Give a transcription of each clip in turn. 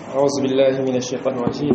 أعوذ بالله من الشيطان الرجيم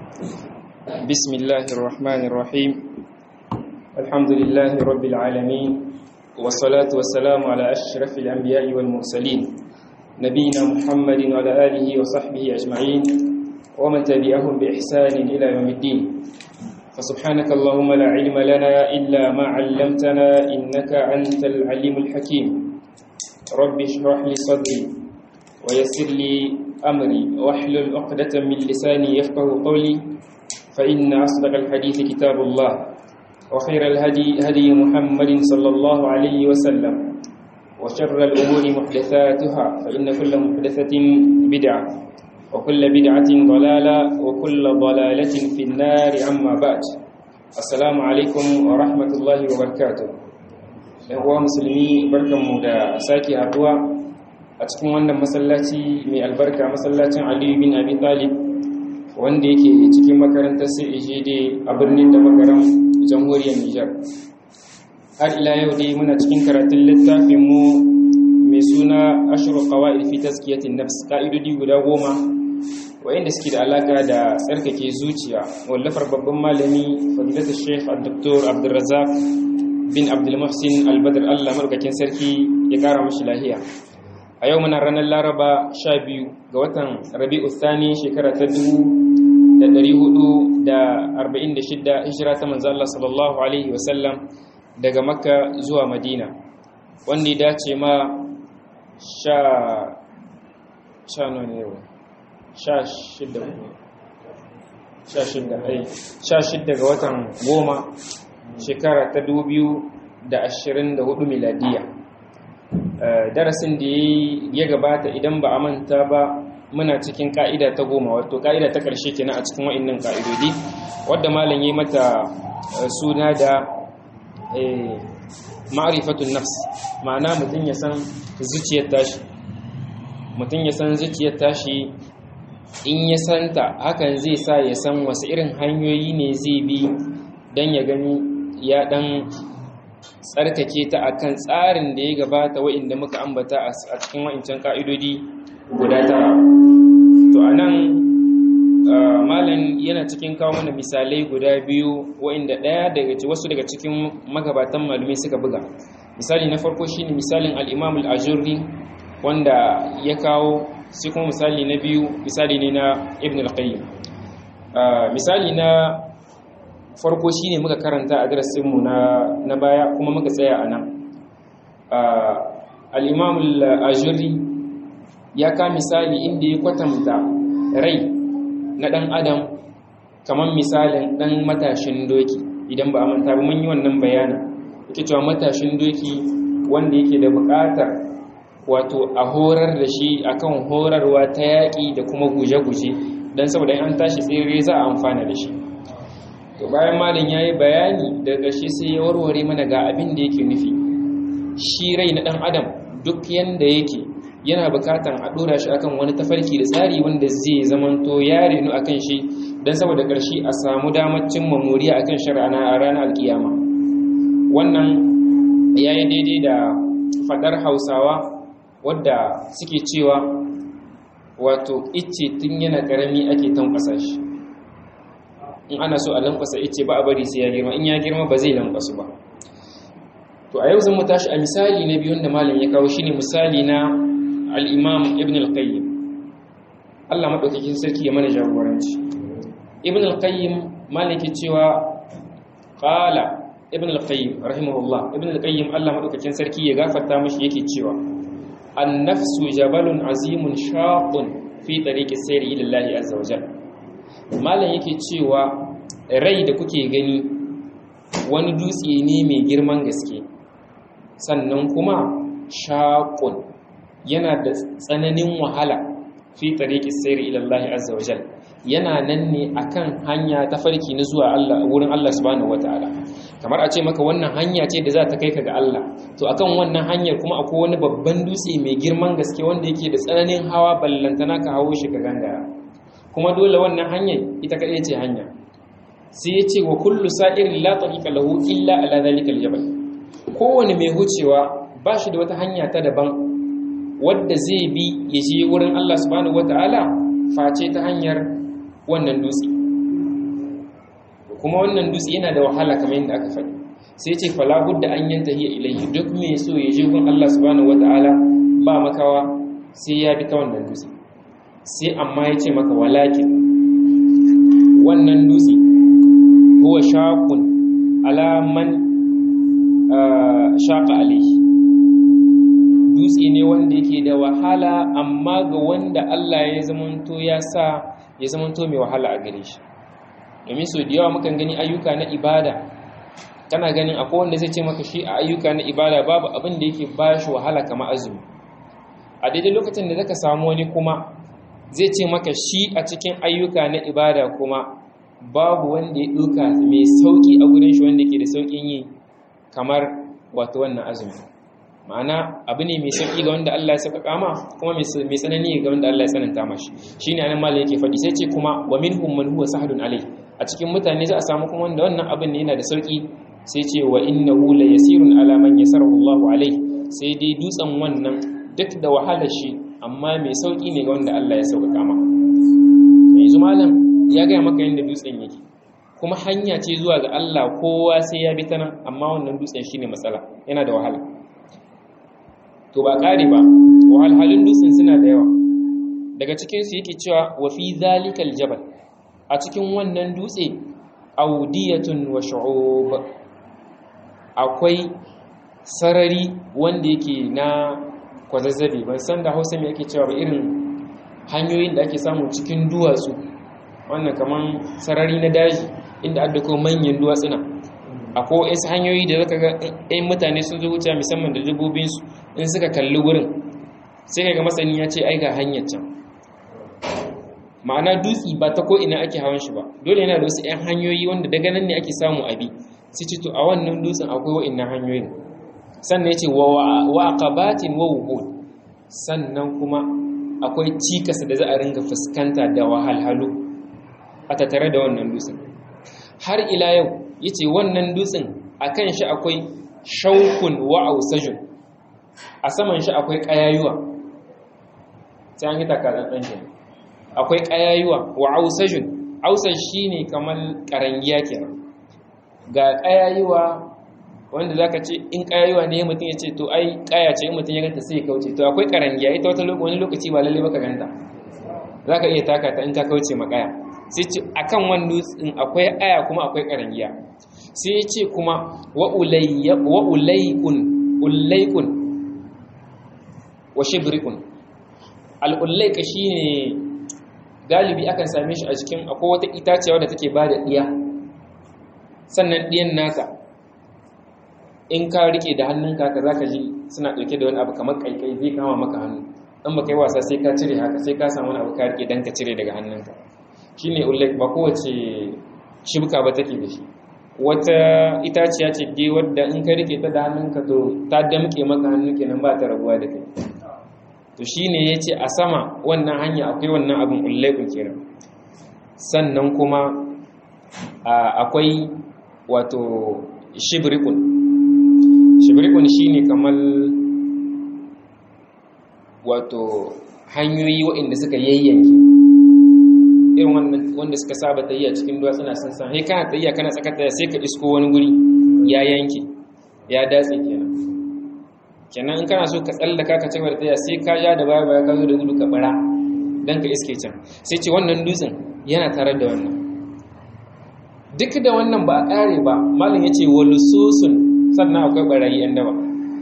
بسم الله الرحمن الرحيم الحمد لله رب العالمين والصلاة والسلام على أشرف الأنبياء والمرسلين نبينا محمد وعلى آله وصحبه أجمعين ومن تبعهم بإحسان إلى يوم الدين فسبحانك اللهم لا علم لنا إلا ما علمتنا إنك أنت العليم الحكيم رب اشرح لي صدري ويسر لي أمري واحلل عقدة من لساني يفقه قولي فإن أصدق الحديث كتاب الله وخير الهدي هدي محمد صلى الله عليه وسلم وشر الأمور محدثاتها فإن كل محدثة بدعة وكل بدعة ضلالة وكل ضلالة في النار أما بعد السلام عليكم ورحمة الله وبركاته uwa musulmi barkanmu da sake haduwa a cikin wannan masallaci mai albarka masallacin aliyu bin abi talib wanda yake cikin makarantar CEJD a birnin da makaram jamhuriyar Nijar. Har ila yau dai muna cikin karatun littafin mu mai suna ashiru qawaid fi tazkiyatin nafs ka'idodi guda goma wayanda suke da alaka da tsarkake zuciya wallafar babban malami fadilatu Sheikh Dr. Abdulrazak bin Abdul Muhsin Al-Badr Allah markakin sarki ya kara mashi lahiya. a yau muna ranar laraba sha biyu ga watan rabi'u thani shekara ta dubu da ɗari hudu da arba'in da shidda hijira ta manzo Allah sallallahu alaihi wasallam daga makka zuwa madina wanda ya dace ma sha sha ne yau sha shidda sha shidda ai sha shidda ga watan goma shekara ta dubu biyu da ashirin da hudu miladiya darasin da ya gabata idan ba a manta ba muna cikin ka'ida ta goma wato ka'ida ta ƙarshe kenan a cikin wa'annan ka'idodi wadda malam yi mata suna da ma'rifatun nafs ma'ana mutum ya san zuciyar tashi mutum ya san zuciyar tashi in ya santa hakan zai sa ya san wasu irin hanyoyi ne zai bi don ya gani ya dan tsarkake ta akan tsarin da ya gabata wa'inda muka ambata a cikin wa'incan ka'idodi guda tara to anan malam yana cikin kawo mana misalai guda biyu wa'inda ɗaya daga wasu daga cikin magabatan malumi suka buga misali na farko shine misalin al-imam al-ajurri wanda ya kawo sai kuma misali na biyu misali ne na ibn al-qayyim misali na farko shine muka karanta a darasinmu na na baya kuma muka tsaya a nan al-imam al-ajuri ya ka misali inda ya kwatanta rai na dan adam kamar misalin dan matashin doki idan ba a manta ba mun yi wannan bayanin yake cewa matashin doki wanda yake da buƙatar wato a horar da shi akan horarwa ta yaƙi da kuma guje-guje don saboda an tashi tsere za a amfana da shi to bayan malin ya yi bayani daga ƙarshe sai ya warware mana ga abin da yake nufi shi rai na ɗan adam duk yanda yake yana bukatan a ɗora shi akan wani tafarki da tsari wanda zai zamanto ya renu akan shi don saboda ƙarshe a samu damar cimma moriya akan shari'a a ranar alkiyama wannan ya yi daidai da faɗar hausawa wadda suke cewa wato icce tun yana ƙarami ake tankwasa shi in ana so a lankwasa ice ba a bari sai ya girma in ya girma ba zai lankwasu ba to a yau zan mu tashi a misali na biyun da malam ya kawo shine misali na al-imam ibn al-qayyim Allah madaukakin sarki ya mana jagoranci ibn al-qayyim malam yake cewa qala ibn al-qayyim rahimahullah ibn al-qayyim Allah madaukakin sarki ya gafarta mishi yake cewa an-nafsu jabalun azimun shaqun fi tariqis sayri ila Allah azza wa jalla malam yake cewa rai da kuke gani wani dutse ne mai girman gaske sannan kuma shaƙun yana da tsananin wahala fi tariqi sayri ila Allah azza wajal yana nan ne akan hanya ta farki na zuwa Allah wurin Allah subhanahu wataala kamar a ce maka wannan hanya ce da za ta kai ka ga Allah to akan wannan hanyar kuma akwai wani babban dutse mai girman gaske wanda yake da tsananin hawa ballantana ka hawo shi ka gangara kuma dole wannan hanyar ita kaɗai ce hanya sai ya ce wa kullu sa'irin la tariqa lahu illa ala zalika aljabal kowane mai hucewa ba shi da wata hanya ta daban wadda zai bi ya je wurin Allah subhanahu wataala face ta hanyar wannan dutse kuma wannan dutse yana da wahala kamar yadda aka faɗi sai ce fala budda an yanta hiya ilayhi duk mai so ya je gun Allah subhanahu wataala ba makawa sai ya bi ta wannan dutse sai amma ya ce maka walakin wannan dutse huwa shaqun ala man shaqa alayhi dutse ne wanda yake da wahala amma ga wanda Allah ya zamanto ya sa ya zamanto mai wahala a gare shi domin so da yawa mukan gani ayyuka na ibada kana ganin akwai wanda zai ce maka shi a ayyuka na ibada babu abin da yake ba shi wahala kamar azumi a daidai lokacin da zaka samu wani kuma zai ce maka shi a cikin ayyuka na ibada kuma babu wanda ya ɗauka mai sauƙi a gurin shi wanda ke da sauƙin yi kamar wato wannan azumi ma'ana abu ne mai sauƙi ga wanda Allah ya saka kama kuma mai tsanani ga wanda Allah ya tsananta mashi shine anan malam yake faɗi sai ce kuma wa minhum man huwa sahdun alai a cikin mutane za a samu kuma wanda wannan abin ne yana da sauƙi sai ce wa innahu la yasirun ala man yasarahu Allah alai sai dai dutsen wannan duk da wahalar shi amma mai sauƙi ne ga wanda Allah ya sauka kama yanzu malam ya gaya maka yadda dutsen yake kuma hanya ce zuwa ga Allah kowa sai ya bi ta nan amma wannan dutsen shine matsala yana da wahala to ba ƙare ba wahalhalun dutsen suna da yawa daga cikinsu yake cewa wa fi zalikal jabal a cikin wannan dutse audiyatun wa shu'ub akwai sarari wanda yake na kwazazzabe ban san da hausa mai ake cewa ba irin hanyoyin da ake samu cikin duwatsu wannan kaman sarari na daji inda adda ko manyan duwatsuna akwai wasu hanyoyi da zaka ga ɗayan mutane sun zo wuce musamman da dabbobinsu in suka kalli wurin sai kaga masani ya ce ai ga hanyar can ma'ana dutsi ba ta ko ina ake hawan shi ba dole yana da wasu 'yan hanyoyi wanda daga nan ne ake samu abi sai ce to a wannan dutsen akwai wa'annan hanyoyin sannan ya ce wa aqabatin wa wuhud sannan kuma akwai cikas da za a ringa fuskanta da wahalhalu a tattare da wannan dutsen har ila yau yace wannan dutsen akan shi akwai shaukun wa ausajun a saman shi akwai ƙayayuwa sai an yi takarar ɗan shi akwai ƙayayuwa wa ausajun ausaj shi ne kamar ƙarangiya kenan ga ƙayayuwa wanda za ka ce in ƙayayuwa ne mutum ya ce to ai ƙaya ce in mutum ya ganta sai ya kauce to akwai ƙarangiya ita wata wani lokaci ba lalle baka ganta za ka iya taka ta in ka kauce ma ƙaya sai ce akan wani dutsen akwai aya kuma akwai ƙarangiya sai ce kuma wa ulaikun ulaikun wa shibrikun al'ullaika shi ne galibi akan same shi a cikin akwai wata itaciya wadda take ba da ɗiya sannan ɗiyan naka in ka rike da hannunka ka za ka ji suna ɗauke da wani abu kamar ƙaiƙai zai kama maka hannu ɗan ba kai wasa sai ka cire haka sai ka samu wani abu ka rike don ka cire daga hannunka shi ne ullaik ba kowace shibka ba take da shi wata itaciya ce dai wadda in ka rike ta da hannunka to ta damke maka hannu kenan ba ta rabuwa da kai to shine yace a sama wannan hanya akwai wannan abin ullaikun kenan sannan kuma akwai wato shibrikun shibrikun shine kamar wato hanyoyi waɗanda suka yayyanke irin wanda suka saba tayya cikin duwatsuna sun san sai kana tayya kana tsaka tayya sai ka isko wani guri ya yanke ya datse kenan kenan in kana so ka tsallaka ka cigaba da tayya sai ka ja da baya baya ka zo da gudu ka bara dan ka iske can sai ce wannan dutsen yana tare da wannan duk da wannan ba a kare ba malam yace walususun sannan akwai barayi yan daba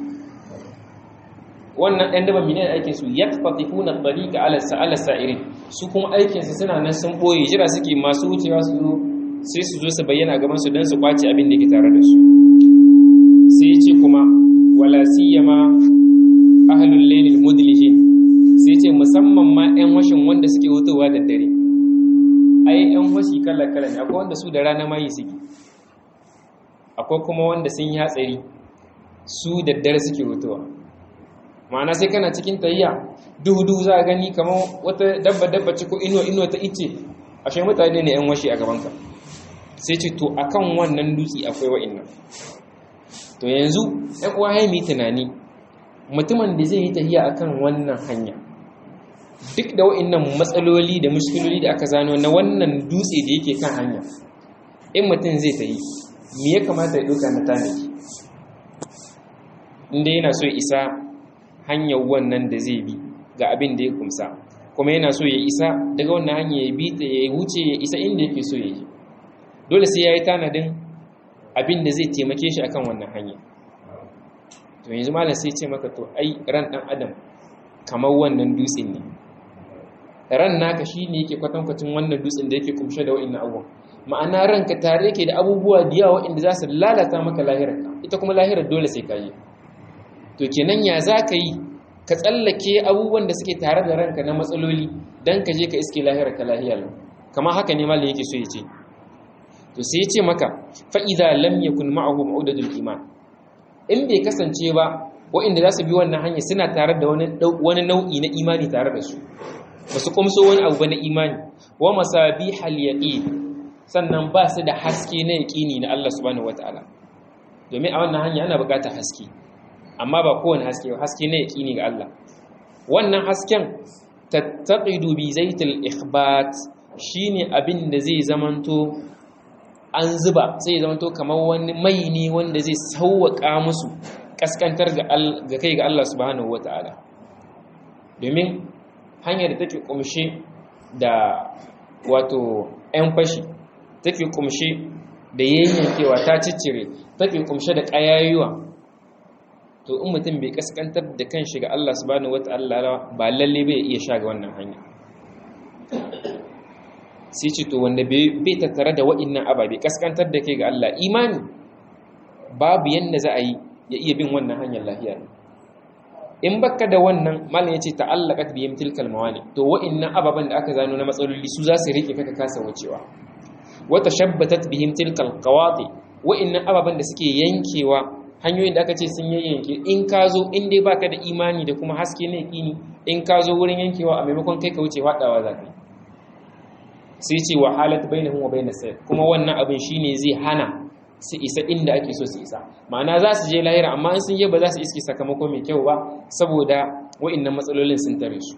wannan ɗan daba mene aikin su yakfatifuna tariqa ala sa'ala sa'irin su kuma aikin su suna nan sun boye jira suke masu wucewa su zo sai su zo su bayyana gaban su dan su kwace abin da ke tare da su sai ya ce kuma wala siyama ahlul laylil mudlihin sai ce musamman ma ƴan washin wanda suke hutowa da dare ai ƴan washi kala kala ne akwai wanda su da rana mai suke akwai kuma wanda sun yi hatsari su da dare suke hutowa ma'ana sai kana cikin tayya duhu-duhu za a gani kamar wata dabba-dabba ce ko inuwa-inuwa ta ice ashe mutane ne yan washe a gabanka sai ce to akan wannan dutse akwai wa'innan to yanzu ɗan uwa ya yi tunani mutumin da zai yi tahiya akan wannan hanya duk da wa'annan matsaloli da mushkiloli da aka zano na wannan dutse da yake kan hanya in mutum zai ta yi me ya kamata ya ɗauka na tanaki inda yana so ya isa hanyar wannan da zai bi ga abin da ya kumsa kuma yana so ya isa daga wannan hanya ya bi ta ya wuce ya isa inda yake so ya yi dole sai ya yi tanadin abin da zai taimake shi akan wannan hanya to yanzu malam sai ce maka to ai ran ɗan adam kamar wannan dutsen ne ran naka shi ne yake kwatankwacin wannan dutsen da yake kumshe da wa'in abubuwan ma'ana ranka tare yake da abubuwa da yawa waɗanda za su lalata maka lahirarka ita kuma lahirar dole sai ka yi to kenan ya za ka yi ka tsallake abubuwan da suke tare da ranka na matsaloli don ka je ka iske lahirarka lahiyar kama haka ne malin yake so ya ce to sai ya ce maka fa'iza lam yakun ma'ahu ma'udadul iman in bai kasance ba waɗanda za su bi wannan hanya suna tare da wani nau'i na imani tare da su ba su kumso wani abu ba na imani wa masabi yaqin sannan ba su da haske na yaqini na Allah subhanahu wataala domin a wannan hanya ana buƙatar haske amma ba kowane haske ba haske na yaqini ga Allah wannan hasken tattaqidu bi zaitil ikhbat shine abin da zai zamanto an zuba sai zamanto kamar wani mai ne wanda zai sauwaka musu kaskantar ga kai ga Allah subhanahu wataala domin hanyar da take kumshe da wato 'yan fashi take kumshe da yayyankewa ta ciccire take kumshe da ƙayayuwa to in mutum bai kaskantar da kan shiga Allah subhanahu wata'ala ba lalle bai iya sha ga wannan hanya sai ce to wanda bai tattare da wa'innan ababe kaskantar da kai ga Allah imani babu yanda za a yi ya iya bin wannan hanyar lafiya in baka da wannan malam yace ta'allaqat bihim tilkal mawani to wa'innan ababan da aka zano na matsaloli su za su rike kaka kasa wucewa wa tashabbatat bihim tilkal qawati wa'innan ababan da suke yankewa hanyoyin da aka ce sun yayyanke in ka zo in dai baka da imani da kuma haske na yaqini in ka zo wurin yankewa a maimakon kai ka wuce fadawa za ka sai ce wa halat bainahum wa bainas sayr kuma wannan abin shine zai hana su isa inda ake so su isa ma'ana za su je lahira amma in sun je ba za su iske sakamako mai kyau ba saboda wa'annan matsalolin sun tare su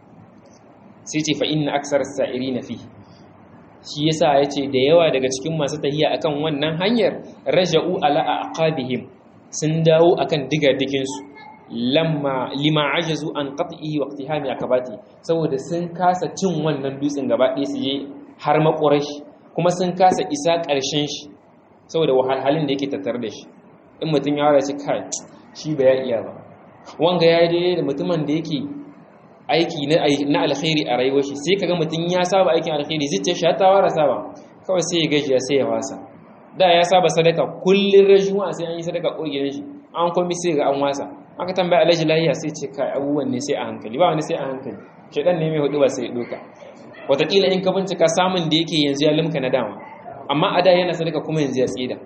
sai ce fa inna aksar sa'iri na fi shi yasa ya ce da yawa daga cikin masu tahiya akan wannan hanyar raja'u ala aqabihim sun dawo akan digadigin su lamma lima ajazu an qat'ihi wa iqtihami akabati saboda sun kasa cin wannan dutsen gaba ɗaya su je har makorashi kuma sun kasa isa ƙarshen shi saboda wahalhalin da yake tattare da shi in mutum ya wadace kai shi ba ya iya ba wanga ya daidai da mutumin da yake aiki na alkhairi a rayuwar shi sai kaga mutum ya saba aikin alkhairi zai ce shi ta wara saba kawai sai ya gajiya sai ya wasa da ya saba sadaka kullun rajuwa sai an yi sadaka kurgin shi an komi sai ga an wasa aka tambaya alhaji lahiya sai ce kai abubuwan ne sai a hankali ba wani sai a hankali shedan ne mai hudu ba sai ya doka wataƙila in ka bincika samun da yake yanzu ya limka na dama amma a da yana sadaka kuma yanzu ya tsida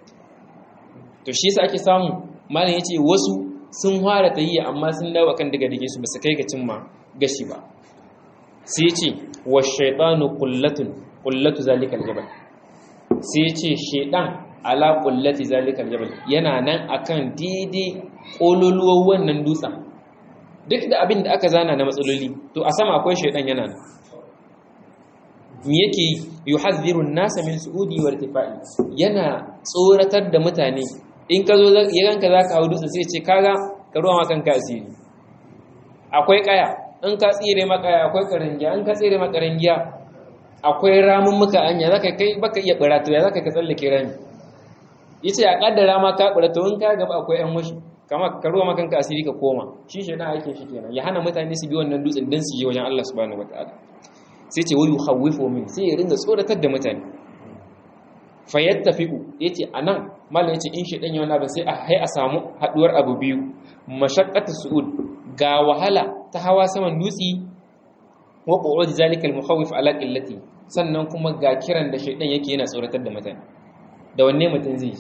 to shi yasa ake samu malam yace wasu sun fara tahiyya amma sun dawo kan daga dige su basu kai ga cimma gashi ba sai yace wa shaytanu qullatun qullatu zalikal jabal sai yace shaydan ala qullati zalikal jabal yana nan akan daidai kololuwar wannan dutsen duk da abin da aka zana na matsaloli to a sama akwai shaydan yana nan me yake yuhadhiru an-nasa min su'udi wa irtifa'i yana tsoratar da mutane in ka zo ya ganka zaka hawo dutse sai ce kaga ka ruwa makan ka asiri akwai kaya in ka tsire maka akwai karangiya in ka tsire maka karangiya akwai ramun muka anya zaka kai baka iya barato ya zaka ka tsallake rami yace a kaddara ma ka barato in ka gaba akwai yan mushi kama ka ruwa makan ka asiri ka koma shi shedan aikin shi kenan ya hana mutane su bi wannan dutsen dan su je wajen Allah subhanahu wataala sai ce wayu hawifu min sai ya ringa tsoratar da mutane fayattafiqu yace anan mallan yace in shi dan yawan abin sai a hai a samu haduwar abu biyu mashaqqatu su'ud ga wahala ta hawa saman dutsi wa qu'ud zalika al-mukhawif ala qillati sannan kuma ga kiran da shaydan yake yana tsoratar da mutane da wanne mutum zai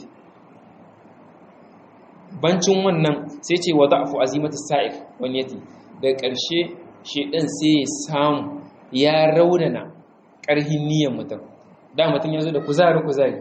bancin wannan sai ce wa da'fu azimatu sa'if wani yati daga ƙarshe shaydan sai ya samu ya raunana ƙarhin niyyar mutum da mutum ya zo da kuzari kuzari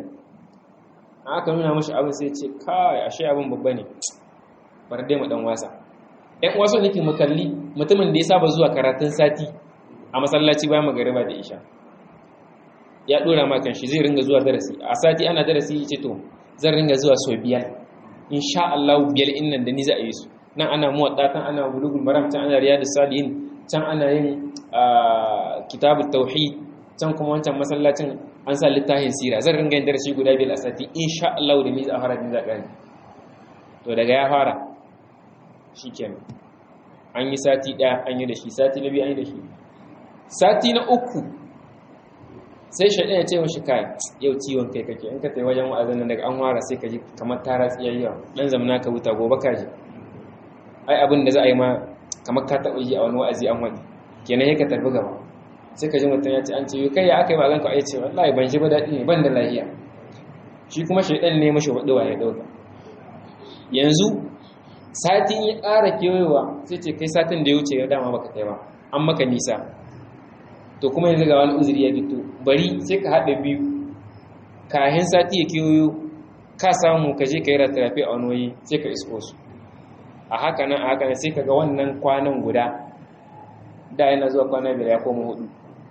aka nuna mashi abin sai ce kai ashe abin babba ne bar dai mu dan wasa ɗan uwa so nake mu kalli mutumin da ya saba zuwa karatun sati a masallaci bayan magariba da isha ya dora ma kan shi zai ringa zuwa darasi a sati ana darasi ya ce to zan ringa zuwa sau biyar insha Allah biyar in nan da ni za a yi su nan ana muwadda tan ana bulugul maram can ana riyadus salihin can ana yin kitabut tauhid can kuma wancan masallacin an sa littafin sira zan ringa yin darasi guda biyar a sati insha Allah da ni za a fara din zaka to daga ya fara shikenan an yi sati ɗaya an yi da shi sati na biyu an yi da shi sati na uku sai shaɗin ya ce mashi kai yau ciwon kai kake in ka tai wajen wa'azin nan daga an wara sai ka ji kamar tara tsiyayya dan zamana ka wuta gobe ka ji ai abin da za a yi ma kamar ka taɓa yi a wani wa'azi an wani kenan ya ka tafi gaba sai ka ji mutum ya ce an ce kai ya aka yi ba zan ka ce wallahi ban shi ba daɗi ne ban da lahiya shi kuma shaɗin ne mashi waɗuwa ya ɗauka yanzu satin ya ƙara kewayewa sai ce kai satin da ya wuce ya dama baka kai ba an maka nisa to kuma yanzu ga wani uzuri ya fito bari sai ka haɗa biyu kahin sati ya kewayo ka samu ka je ka yi ratarafi a wani waje sai ka isko su a haka nan a haka nan sai ka ga wannan kwanan guda da yana zuwa kwana biyar ya koma hudu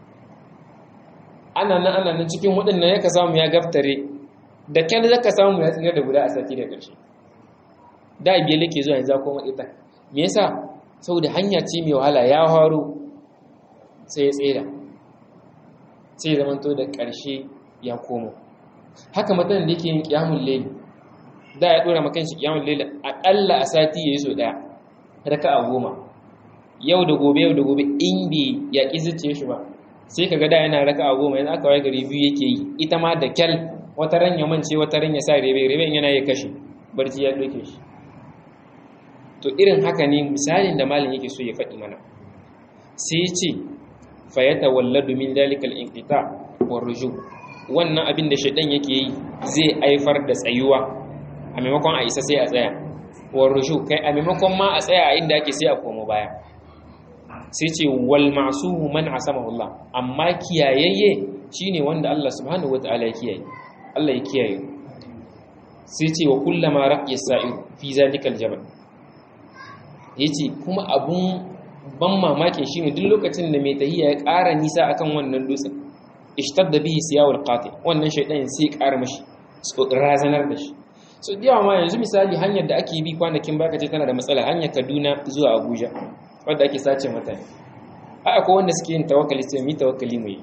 ana nan ana nan cikin hudun nan ya ka samu ya gaftare da kyan zaka samu ya tsira da guda a sati da ƙarshe da biyar yake zuwa yanzu koma ita me yasa saboda hanya ce mai wahala ya haro sai ya tsira sai ya zamanto da ƙarshe ya komo haka mutum da yake yin kiyamun laili da ya dora makan shi kiyamun laili aƙalla a sati ya yi so ɗaya raka a goma yau da gobe yau da gobe in bai ya ƙi zuciya shi ba sai ka ga da yana raka a goma yanzu aka waye gari biyu yake yi ita ma da kyal wata ran ya mance wata ran ya sa rebe rebe yana ya kashe barci ya ɗauke shi to irin haka ne misalin da malin yake so ya faɗi mana sai ya ce fayyata walladu min dalikal inqita wa ruju wannan abin da shaidan yake yi zai haifar da tsayuwa a maimakon a isa sai a tsaya wa ruju kai a maimakon ma a tsaya a inda ake sai a komo baya sai ce wal ma'sumu man asamahu Allah amma kiyayayye shine wanda Allah subhanahu wataala ya kiyaye Allah ya kiyaye sai ce wa kullama raqiya sa'ir fi zalikal jabal yace kuma abun ban mamakin shine duk lokacin da mai tahiya ya ƙara nisa akan wannan dutsen ishtadda bihi siyawul qati wannan shaydan sai ƙara mashi razanar da shi so da yawa ma yanzu misali hanyar da ake bi kwanakin baka ce tana da matsala hanyar Kaduna zuwa Abuja wanda ake sace mutane ai akwai wanda suke yin tawakkali sai mu tawakkali mu yi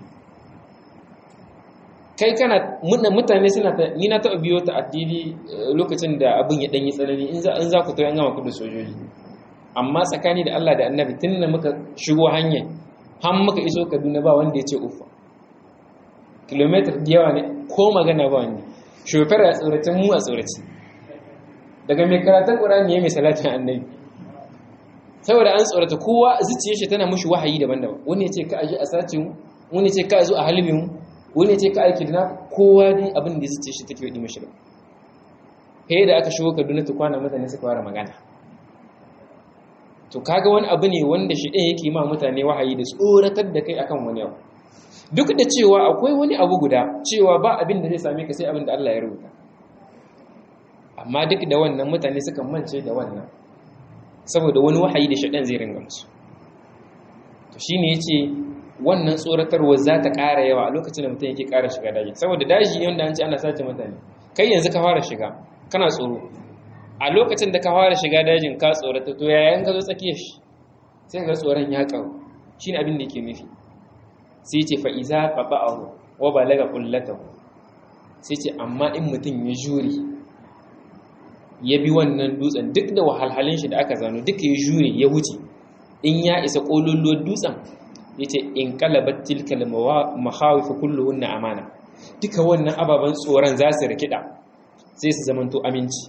kai kana mutane suna ta ni na taɓa biyo ta addini lokacin da abin ya danyi tsanani in za in za ku to an gama ku da sojoji amma tsakani da Allah da Annabi tun da muka shigo hanyar har muka iso Kaduna ba wanda ya ce ufa kilometer da yawa ne ko magana ba wanda shofar a tsoratin mu a tsoraci daga mai karatun ƙurani ya mai salatin annabi saboda an tsorata kowa zuciyar shi tana mushi wahayi daban-daban wani ya ce ka aji a sace mu wani ya ce ka zo a halibin mu wani ya ce ka aiki dina kowa ne abin da zuciyar shi take yi mashi ba kai da aka shigo Kaduna ta kwana mutane suka fara magana to kaga wani abu ne wanda shi ɗin yake ma mutane wahayi da tsoratar da kai akan wani abu duk da cewa akwai wani abu guda cewa ba abin da zai same ka sai abin da Allah ya rubuta amma duk da wannan mutane suka mance da wannan saboda wani wahayi da shaɗan zai ringa musu to shine yace wannan tsoratarwa za ta ƙara yawa a lokacin da mutum yake ƙara shiga daji saboda daji ne wanda an ce ana sace mutane kai yanzu ka fara shiga kana tsoro a lokacin da ka fara shiga dajin ka tsorata to yayin ka zo tsakiyar shi sai ga tsoron ya ƙaru shine abin da yake nufi sai ce fa'iza ƙaɓa'ahu wa ba laga ƙullatahu sai ce amma in mutum ya jure ya bi wannan dutsen duk da wahalhalin shi da aka zano duka ya jure ya wuce in ya isa ƙololuwar dutsen ya ce in kalabar tilkal mahawifa kulluhun na amana duka wannan ababen tsoron za su rikida sai su zamanto aminci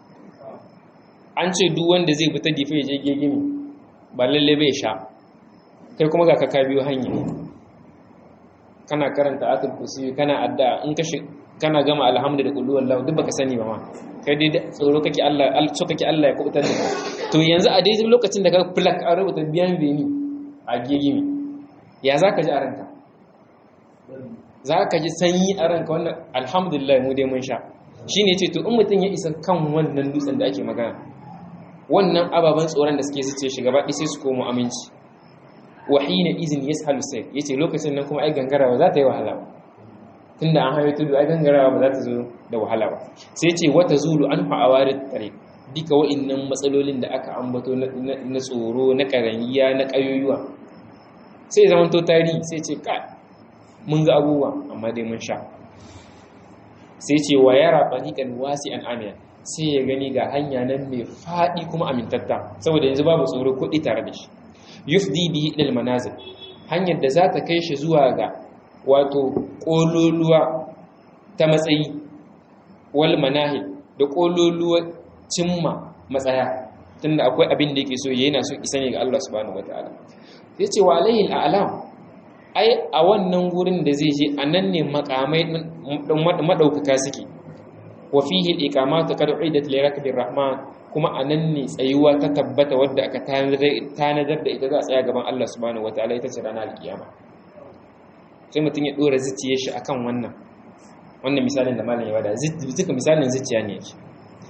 an ce duk wanda zai fita difa ya je gegimi ba lalle bai sha kai kuma ga ka biyo hanya kana karanta atul kursi kana addu'a in ka kana gama alhamdu da kullu wallahu duk baka sani ba ma kai dai tsoro kake Allah so kake Allah ya kubutar da to yanzu a daidai lokacin da ka plak a rubuta biyan beni a gegimi ya zaka ji a ranka zaka ji sanyi a ranka wannan alhamdulillah mu dai mun sha shine yace to in mutun ya isa kan wannan dutsen da ake magana wannan ababen tsoron da suke zuce shi gaba sai su komo aminci wahina izin yashalu sai yace lokacin nan kuma ai gangarawa za ta yi wahala ba tunda an hayo tudu ai gangarawa ba za ta zo da wahala ba sai ce wata zulu an fa'awari tare duka wa'annan matsalolin da aka ambato na tsoro na karangiya na kayoyuwa sai zaman to tarihi sai ce ka mun ga abubuwa amma dai mun sha sai ce wa yara fariqan wasi'an amiya sai ya gani ga hanya nan mai faɗi kuma amintatta saboda yanzu babu tsoro kuɗi tare da shi yufdi bihi ilal manazil hanyar da za ta kai shi zuwa ga wato ƙololuwa ta matsayi wal manahil da ƙololuwa cimma matsaya tunda akwai abin da yake so yana so isa ne ga Allah subhanahu wataala sai ce wa alayhi al'alam ai a wannan gurin da zai je anan ne makamai madaukaka suke wa fihi al-iqamatu qad uidat li rakbir rahman kuma anan ne tsayuwa ta tabbata wadda aka tanadar da ita za a tsaya gaban Allah subhanahu wataala ita ce ranar alkiyama sai mutum ya dora zuciyar shi akan wannan wannan misalin da malam ya bada zuka misalin zuciya ne yake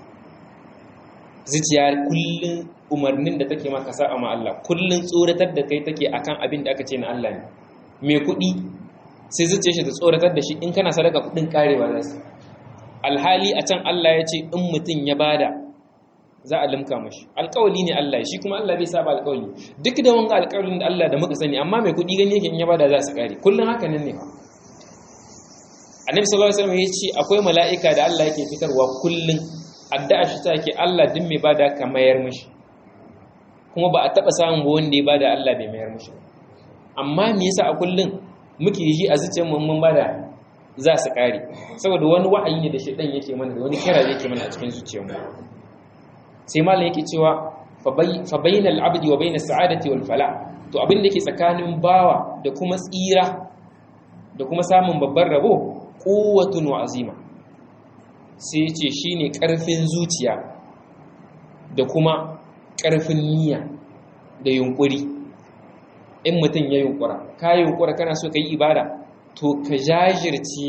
zuciya kullun umarnin da take maka sa'a ma Allah kullun tsoratar da kai take akan abin da aka ce na Allah ne mai kuɗi sai zuciyar shi ta tsoratar da shi in kana sadaka kuɗin karewa za su alhali a can Allah ya ce in mutum ya bada za a limka mashi alkawali ne Allah shi kuma Allah bai saba alkawali duk da wanga alkawalin da Allah da muka sani amma mai kuɗi gani yake in ya bada za su kare kullum haka nan ne annabi sallallahu alaihi wasallam ya ce akwai mala'ika da Allah yake fitarwa kullum addu'a shi ta ke Allah din mai bada ka mayar mishi kuma ba a taba samun ba wanda ya bada Allah bai mayar mishi amma me yasa a kullum muke yi a zuciyar mu mun bada za su kare saboda wani wa'ayi ne da shedan yake mana da wani kira yake mana a cikin zuciyarmu sai malam yake cewa fa bainal abdi wa bainas sa'adati wal fala to abin da yake tsakanin bawa da kuma tsira da kuma samun babban rabo quwwatun wa azima sai yace shine karfin zuciya da kuma karfin niyya da yunkuri in mutum ya yunkura ka yunkura kana so ka yi ibada to ka jajirce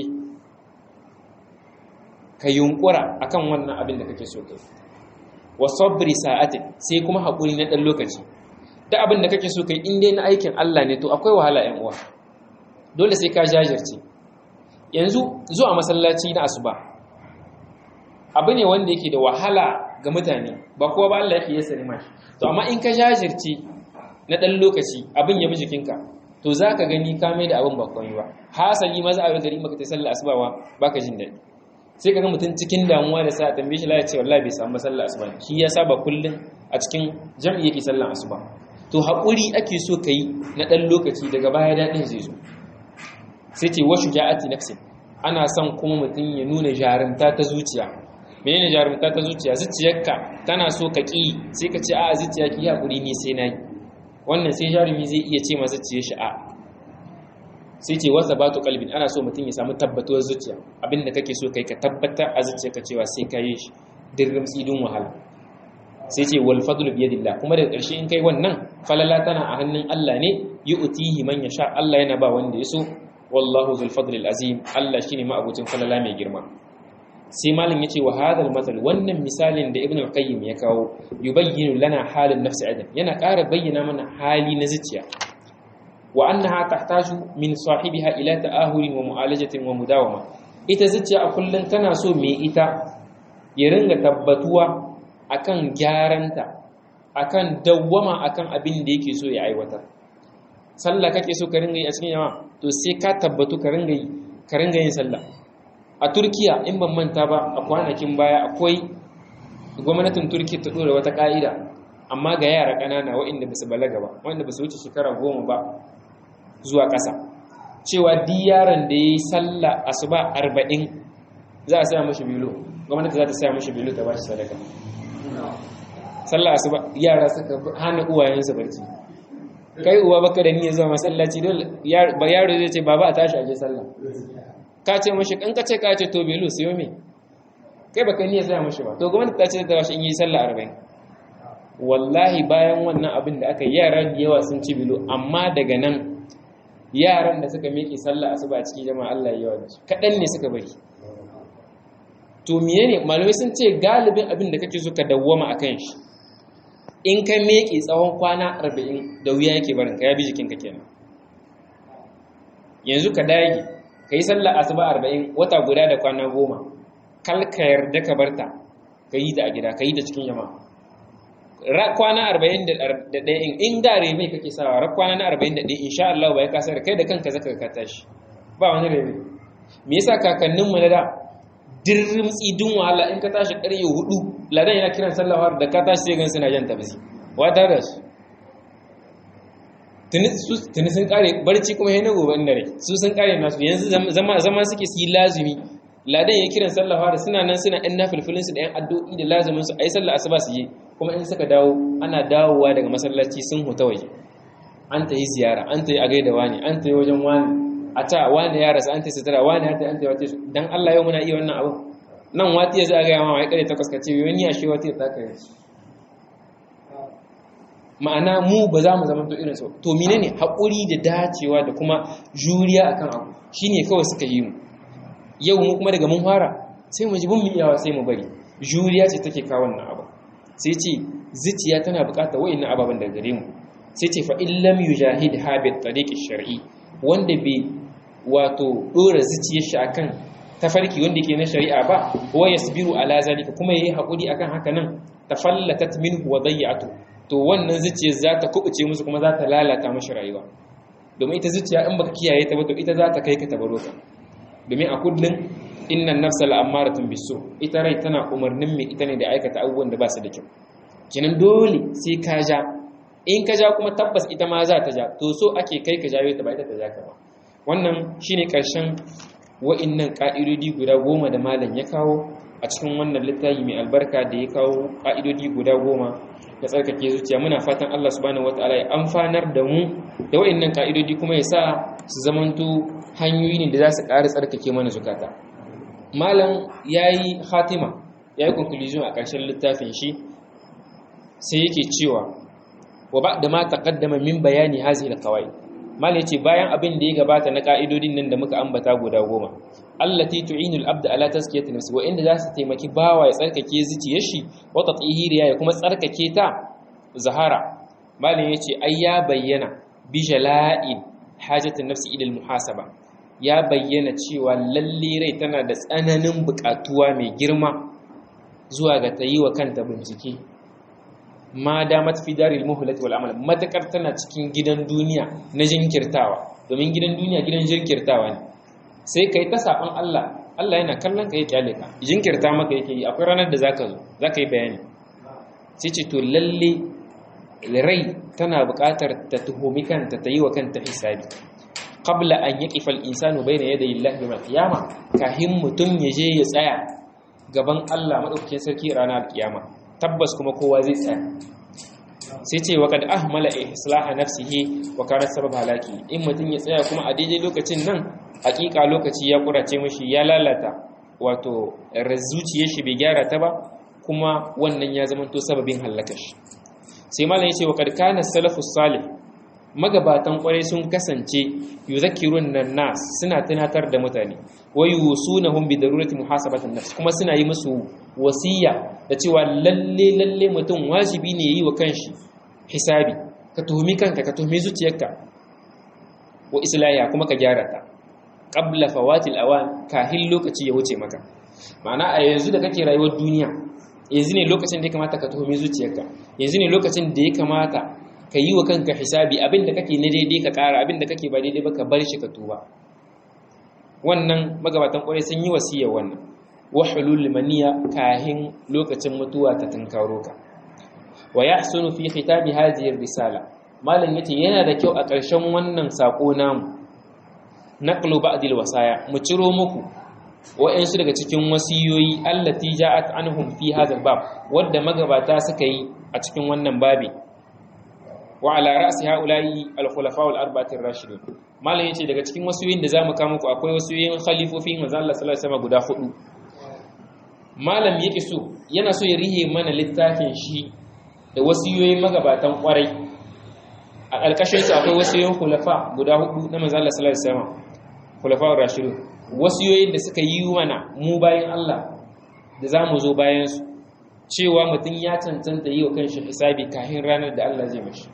ka yunkura akan wannan abin da kake so kai wa sabri sa'atin sai kuma haƙuri na ɗan lokaci da abin da kake so kai in dai na aikin Allah ne to akwai wahala ƴan uwa dole sai ka jajirce yanzu zuwa masallaci na asuba abu ne wanda yake da wahala ga mutane ba kowa ba Allah yake yasa mashi to amma in ka jajirce na ɗan lokaci abin ya bi jikinka to za ka gani ka mai da abin ba komai ba hasali maza a gari maka ta sallah asuba ba baka jin daɗi sai kaga mutum cikin damuwa da sa tambaye shi lafiya ce wallahi bai samu sallar asuba shi ya saba kullun a cikin jam'i yake sallar asuba to haƙuri ake so kai na ɗan lokaci daga baya daɗin zai zo sai ce wa shuja'ati nafsin ana son kuma mutum ya nuna jarumta ta zuciya menene jarumta ta zuciya zuciyarka tana so ka ƙi sai ka ce a zuciya ki haƙuri ni sai na yi wannan sai jarumi zai iya ce ma zuciyar shi a sai ce wasa batu kalbin ana so mutum ya samu tabbatuwar zuciya abinda kake so kai ka tabbatar a zuciyarka cewa sai ka yi shi dirrim tsidin wahala sai ce wal fadlu bi yadillah kuma daga ƙarshe in kai wannan falala tana a hannun Allah ne yu'tihi man yasha Allah yana ba wanda ya so wallahu zul fadli azim Allah shine ma'abucin falala mai girma sai malam yace wa hadal matal wannan misalin da ibnu al-qayyim ya kawo yubayyinu lana halin nafsi adam yana ƙara bayyana mana hali na zuciya wa annaha tahtaju min sahibiha ila ta'ahuri wa mu'alajatin wa mudawama ita zuciya a kullun tana so me ita ya ringa tabbatuwa akan gyaranta akan dawwama akan abin da yake so ya aiwatar sallah kake so ka ringa yi a cikin yawa to sai ka tabbatu ka ringa yi ka ringa yin sallah a Turkiya in ban manta ba a kwanakin baya akwai gwamnatin Turkiya ta dora wata ka'ida amma ga yara ƙanana waɗanda ba su balaga ba waɗanda ba su wuce shekara goma ba zuwa ƙasa cewa di yaron da ya yi sallah asuba arba'in za a saya mashi bilo gwamnati za ta saya mashi bilo ta ba shi sadaka sallah asuba yara suka hana uwayensu barci kai uwa baka da niyyar zuwa masallaci dole ba yaro zai ce baba a tashi a je sallah ka ce mashi kan ka ce ka ce to bilo sayo me kai baka niyyar saya mashi ba to gwamnati ta ce ta ba shi in yi sallah arba'in wallahi bayan wannan abin da aka yara da yawa sun ci bilo amma daga nan yaran da suka miƙe sallah asuba a cikin jama'a Allah yawa da su kaɗan ne suka bari to miye ne malamai sun ce galibin abin da kake so ka dawwama a kan shi in ka meke tsawon kwana 40 da wuya yake barin ka ya bi jikinka kenan yanzu ka dage ka yi sallar asuba 40 wata guda da kwana goma kal ka yarda ka barta ka yi ta a gida ka yi ta cikin jama'a kwana 41 in in da rebe kake sawa rak kwana na 41 insha Allah bai kasar kai da kanka zaka ka tashi ba wani rebe me yasa kakannin mu na da dirrim tsidin wahala in ka tashi ƙarye hudu ladan yana kiran sallawar da ka tashi sai gan suna jan tabzi wata da su tuni sun kare barci kuma yana gobe inda rai su sun kare nasu yanzu zama zama suke su yi lazumi ladan ya kiran sallawar suna nan suna ɗan nafilfilin su da yan addu'o'i da lazumin su ayi sallah asuba su yi kuma in suka dawo ana dawowa daga masallaci sun huta waje an ta yi ziyara an ta yi a gaida wani an ta yi wajen wani a ta wani ya rasa an ta sutura wani ya ta an ta wata su dan Allah yau muna iya wannan abu nan wati ya za a gaya ma wai kare takwas ka ce wani ya shi wati ya taka yi ma'ana mu ba za mu zama to irin su to menene haƙuri da dacewa da kuma juriya akan abu shine kawai suka yi mu yau mu kuma daga mun fara sai mu ji mun iyawa sai mu bari juriya ce take kawo wannan abu sai ce zuciya tana buƙatar wa'annan ababen da gare mu sai ce fa illam yujahid habit tariqi shar'i wanda bai wato dora zuciyar shi akan tafarki wanda yake na shari'a ba wa yasbiru ala zalika kuma yayi hakuri akan haka nan tafallatat minhu wa dayyatu to wannan zuciyar za ta kubuce musu kuma za ta lalata mashi rayuwa domin ita zuciya in baka kiyaye ta ba to ita za ta kai ka tabaro ka domin a kullun innan nafsa la'ammaratun bisu ita rai tana umarnin mai ita ne da aikata abubuwan da ba su da kyau kinan dole sai ka ja in ka ja kuma tabbas ita ma za ta ja to so ake kai ka jawo ta ba ita ta ja ka ba wannan shine karshen wa'innan ka'idodi guda goma da malam ya kawo a cikin wannan littafi mai albarka da ya kawo ka'idodi guda goma na tsarkake zuciya muna fatan Allah subhanahu wataala ya amfanar da mu da wa'innan ka'idodi kuma ya sa su zamanto hanyoyi ne da za su ƙara tsarkake mana zukata malam yayi hatima yayi conclusion a ƙarshen littafin shi sai yake cewa wa ba'da ma taqaddama min bayani hazihi alqawaid mal yace bayan abin da ya gabata na ka'idodin nan da muka ambata guda goma allati tu'inu al-abd ala tazkiyati nafsi wa inda zasu taimaki bawa ya tsarkake zuciyar shi wa tatahiriya ya kuma tsarkake ta zahara mal yace ai ya bayyana bi jala'in hajatin nafsi ila al-muhasaba ya bayyana cewa lalle rai tana da tsananin buƙatuwa mai girma zuwa ga tayi wa kanta bincike ma damat fi daril muhlati wal amal matakar tana cikin gidan duniya na jinkirtawa domin gidan duniya gidan jinkirtawa ne sai kai ta saban Allah Allah yana kallon ka ya kyale ka jinkirta maka yake yi akwai ranar da zaka zo zaka yi bayani sai ce to lalle rai tana buƙatar ta tuhumi kanta ta yi wa kanta hisabi qabla an yaqifa al-insanu bayna yaday Allah yawm al-qiyama kahin mutun ya je ya tsaya gaban Allah madaukakin sarki ranar kiyama tabbas kuma kowa zai tsaya sai ce wa kad ahmala islaha nafsihi wa kana sabab halaki in mutum ya tsaya kuma a daidai lokacin nan hakika lokaci ya kurace mishi ya lalata wato zuciyar shi bai gyara ta ba kuma wannan ya zama to sababin halakar shi sai malam ya ce wa kad kana salafus salih magabatan kwarai sun kasance yuzakkirun nan nas suna tunatar da mutane wa yusunahum bi darurati muhasabati nafs kuma suna yi musu wasiya da cewa lalle lalle mutum wajibi ne yayi wa kanshi hisabi ka tuhumi kanka ka tuhumi zuciyarka wa islahiya kuma ka gyara ta qabla fawatil awan kahin lokaci ya wuce maka ma'ana a yanzu da kake rayuwar duniya yanzu ne lokacin da ya kamata ka tuhumi zuciyarka yanzu ne lokacin da ya kamata ka yi wa kanka hisabi abin da kake na daidai ka ƙara abin da kake ba daidai ba ka bar shi ka tuba wannan magabatan ƙwarai sun yi wasiya wannan wa hulul maniya kahin lokacin mutuwa ta tunkaro ka wa yahsunu fi khitabi hadhihi risala malam yace yana da kyau a ƙarshen wannan sako namu naqlu ba'd wasaya mu ciro muku wa'ansu daga cikin wasiyoyi allati ja'at anhum fi hadha bab wadda magabata suka yi a cikin wannan babi wa ala ra'si haula'i al-khulafa al-arba'ati ar-rashidun malam yace daga cikin wasiyoyin da zamu kawo muku akwai wasiyoyin khalifofin manzo Allah sallallahu alaihi wasallam guda hudu malam yake so yana so ya rihe mana littafin shi da wasiyoyin magabatan kwarai a ƙarƙashin su akwai wasiyoyin khulafa guda hudu na manzo Allah sallallahu alaihi wasallam khulafa ar-rashidun wasiyoyin da suka yi mana mu bayan Allah da zamu zo bayan su cewa mutum ya cancanta yi wa kanshi hisabi kafin ranar da Allah zai mashi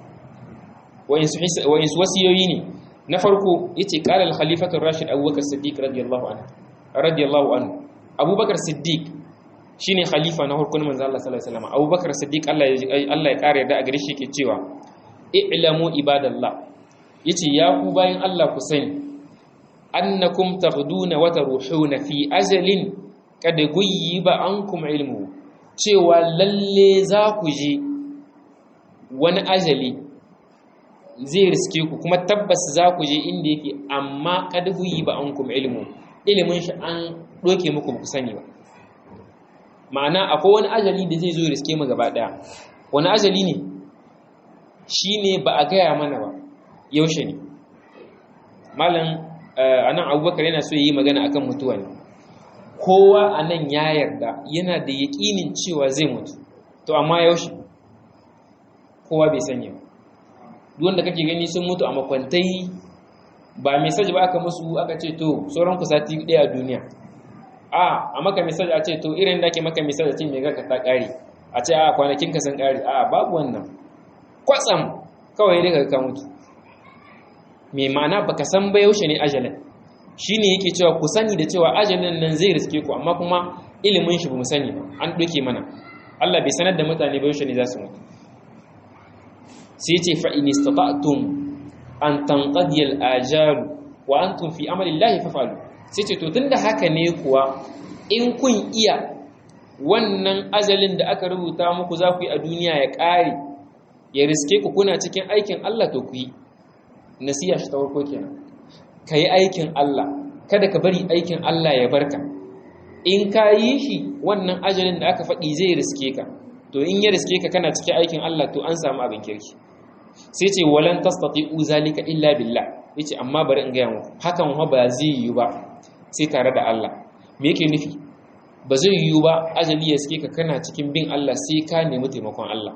wa'insu wasiyoyi ne na farko yace qala al-khalifatu rashid abubakar siddiq radiyallahu anhu radiyallahu anhu abubakar siddiq shine khalifa na farkon manzo Allah sallallahu alaihi wasallam abubakar siddiq Allah ya Allah ya kare da a gare shi ke cewa i'lamu ibadallah yace ya ku bayin Allah ku sani annakum taghduna wa taruhuna fi ajalin kad guyyiba ankum ilmu cewa lalle za ku je wani ajali zai riske ku kuma tabbas za ku je inda yake amma kad guyyiba ankum ilmu ilimin shi an doke muku ba ku sani ba ma'ana akwai wani ajali da zai zo riske mu gaba daya wani ajali ne shine ba a gaya mana ba yaushe ne malam anan abubakar yana so yi magana akan mutuwa ne kowa anan ya yarda yana da yaƙinin cewa zai mutu to amma yaushe kowa bai sanya ba duk wanda kake gani sun mutu a makwantai ba message ba aka musu aka ce to sauran ku sati ɗaya a duniya a a maka message a ce to irin da ke maka message a ce me ga ka ta ƙare a ce a kwanakin ka sun ƙare a babu wannan kwatsam kawai daga ka mutu mai ma'ana baka san ba yaushe ne ajalin shine yake cewa ku sani da cewa ajalin nan zai riske ku amma kuma ilimin shi bamu sani ba an doke mana Allah bai sanar da mutane ba yaushe ne za su mutu sai yace fa in istata'tum an tanqadiya al-ajal wa antum fi amali Allah faf'alu sai ce to tunda haka ne kuwa in kun iya wannan ajalin da aka rubuta muku za ku yi a duniya ya ƙare ya riske ku kuna cikin aikin Allah to ku yi nasiya shi ta farko kenan ka yi aikin Allah kada ka bari aikin Allah ya barka in ka yi shi wannan ajalin da aka faɗi zai riske ka to in ya riske ka kana cikin aikin Allah to an samu abin kirki sai ce walan tastati'u zalika illa billah yace amma bari in gaya muku hakan wa ba zai yi ba sai tare da Allah me yake nufi ba zai yi ba ajali ya riske ka kana cikin bin Allah sai ka nemi taimakon Allah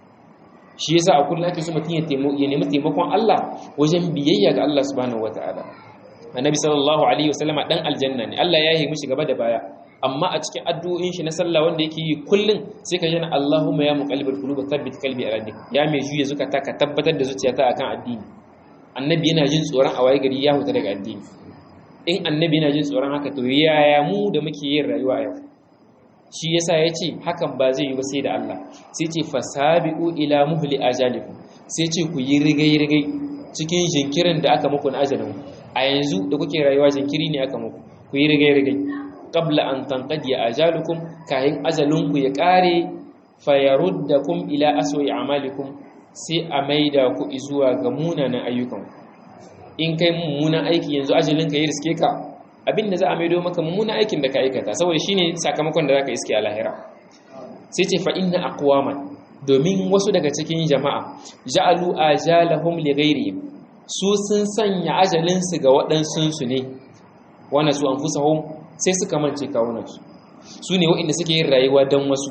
shi yasa a kullum ake so mutum ya nemi taimakon Allah wajen biyayya ga Allah subhanahu wataala annabi sallallahu alaihi wasallam dan aljanna ne Allah ya yi mishi gaba da baya amma a cikin addu'o'in shi na sallah wanda yake yi kullun sai ka jana Allahumma ya muqallibal qulub thabbit qalbi ala dinik ya mai juya zukata ka tabbatar da zuciyata akan addini annabi yana jin tsoron a waye gari ya huta daga addini in annabi yana jin tsoron haka to yaya mu da muke yin rayuwa yau shi yasa ya ce hakan ba zai yi ba sai da Allah sai ce fasabiqu ila muhli ajalikum sai ce ku yi rigai-rigai cikin jinkirin da aka muku na ajalin a yanzu da kuke rayuwa jinkiri ne aka muku ku yi rigai-rigai qabla an tanqadi ajalukum kayan ajalinku ya kare fayaruddakum ila aswa'i amalikum sai a maida ku zuwa ga munanan ayyukan in kai mummunan aiki yanzu ajalinka ya riske ka abin da za a maido maka mummunan aikin da ka aikata saboda shine sakamakon da zaka iske a lahira sai ce fa inna aqwaman domin wasu daga cikin jama'a ja'alu ajalahum li ghayrihim su sun sanya ajalin su ga waɗansun su ne wana su anfusahum sai suka mance kawunan su su ne waɗanda suke yin rayuwa dan wasu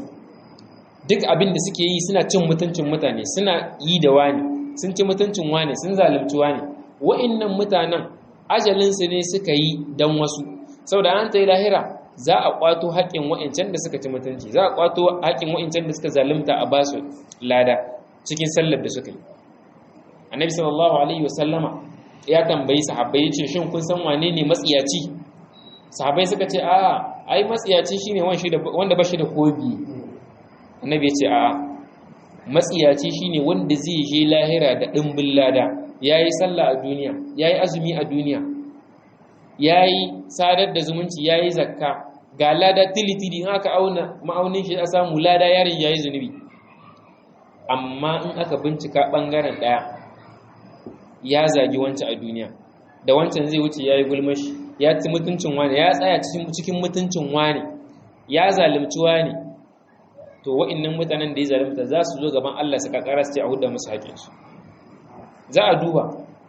duk abin da suke yi suna cin mutuncin mutane suna yi da wani sun ci mutuncin wani sun zalunci wani wa'annan mutanen ajalinsu ne suka yi don wasu sau da an ta yi lahira za a kwato haƙƙin wa'incan da suka ci mutunci za a kwato haƙƙin wa'incan da suka zalunta a basu lada cikin sallar da suka yi annabi sallallahu alaihi wasallama ya tambayi sahabbai ce shin kun san wane ne matsiyaci sahabbai suka ce a ai matsiyaci shine wanda ba shi da kobi annabi ya ce a matsiyaci shine wanda zai je lahira da dimbin lada ya yi sallah a duniya ya yi azumi a duniya ya yi sadar da zumunci ya yi zakka ga lada tilitili in aka auna ma'aunin shi a samu lada yarin ya yi zunubi amma in aka bincika ɓangaren ɗaya ya zagi wancan a duniya da wancan zai wuce ya yi gulmashi ya ci mutuncin wani ya tsaya cikin mutuncin wani ya zalimci wani to wa'innan mutanen da ya zalimta za su zo gaban Allah su kakara su ce a huda musu haƙinsu za a duba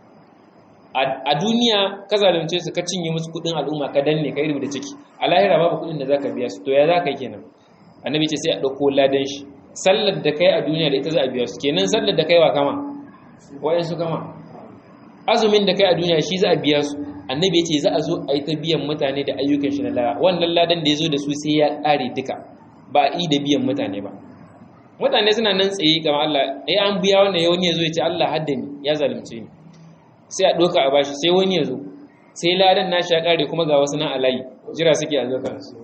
a duniya ka zalunce su ka cinye musu kudin al'umma ka danne ka yi da ciki a lahira babu kudin da zaka biya su to ya zaka yi kenan annabi ce sai a dauko ladan shi sallar da kai a duniya da ita za a biya su kenan sallar da kai wa kama wayan su kama azumin da kai a duniya shi za a biya su annabi ya ce za a zo a yi ta biyan mutane da ayyukan shi na lara wannan ladan da ya zo da su sai ya kare duka ba a yi da biyan mutane ba mutane suna nan tsaye ga Allah eh an biya wannan ya wani ya zo ya ce Allah hadda ni ya zalunce ni sai a ɗauka a bashi sai wani ya zo sai ladan nashi ya ƙare kuma ga wasu nan alayi jira suke a zokan su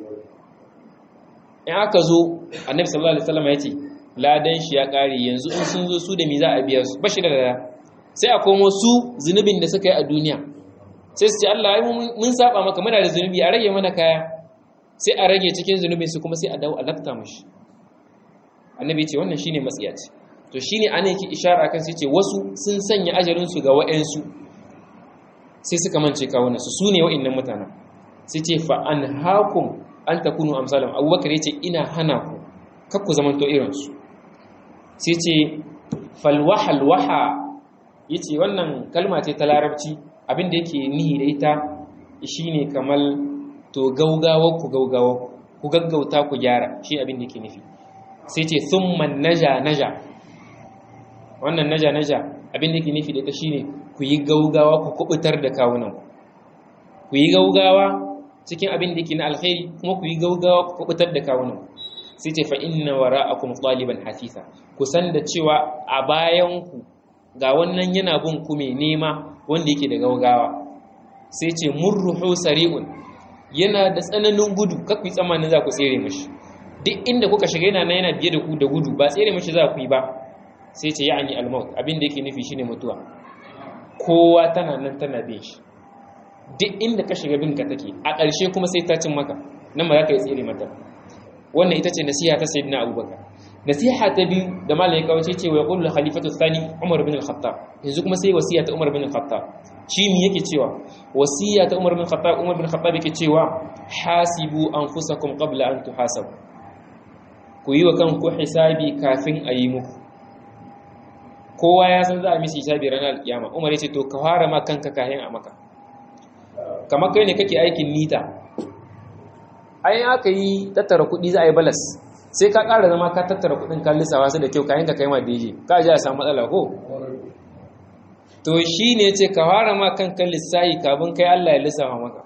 in aka zo annabi sallallahu alaihi wasallam ya ce ladan shi ya ƙare yanzu in sun zo su da mi za a biya su bashi da lada sai a komo su zunubin da suka yi a duniya sai su ce Allah mun saba maka muna da zunubi a rage mana kaya sai a rage cikin zunubin su kuma sai a dawo a lafta mashi annabi ce wannan shine matsiyaci to shine ana yake ishara kan sai ce wasu sun sanya ajalin su ga wa'ansu sai suka mance kawunan su sune wa'annan mutanen sai ce fa an hakum an takunu amsalam abubakar yace ina hana ku kar ku zamanto irin su sai ce fal wahal waha yace wannan kalma ce ta larabci abinda yake nihi da ita shine kamar to gaugawa ku gaugawa ku gaggauta ku gyara shi abin da yake nufi sai ce thumma naja naja wannan naja naja abin da yake nufi da ita shine ku yi gaugawa ku kubutar da kawunan ku yi gaugawa cikin abin da yake na alkhairi kuma ku yi gaugawa ku kubutar da kawunan sai ce fa inna wara'akum taliban hasisa ku san da cewa a bayan ku ga wannan yana bin ku mai nema wanda yake da gaugawa sai ce murruhu sari'un yana da tsananin gudu kakwai tsammanin za ku tsere mashi duk inda kuka shiga yana nan yana biye da ku da gudu ba tsere mashi za ku yi ba sai ce ya'ani al-maut abin da yake nufi shine mutuwa kowa tana nan tana bin shi duk inda ka shiga bin ka take a ƙarshe kuma sai ta cin maka nan ba za ka yi tsere mata wannan ita ce nasiha ta sayyidina abubakar nasiha ta biyu da malam ya kawo ce ce wa yaqulu khalifatu thani umar bin al-khattab yanzu kuma sai wasiya ta umar bin al-khattab shi mi yake cewa wasiya ta umar bin al-khattab umar bin al-khattab yake cewa hasibu anfusakum qabla an tuhasabu ku yi wa kanku hisabi kafin a yi muku kowa ya san za a misi hisabi ranar alkiyama umar ya ce to ka fara ma kanka kayan a maka kamar kai ne kake aikin nita ai aka yi tattara kuɗi za a yi balas sai ka ƙara zama ka tattara kuɗin ka lissawa su da kyau kayan ka kai ma daiji ka ji a samu matsala ko to shi ne ce ka fara ma kanka lissahi kafin kai Allah ya lissafa maka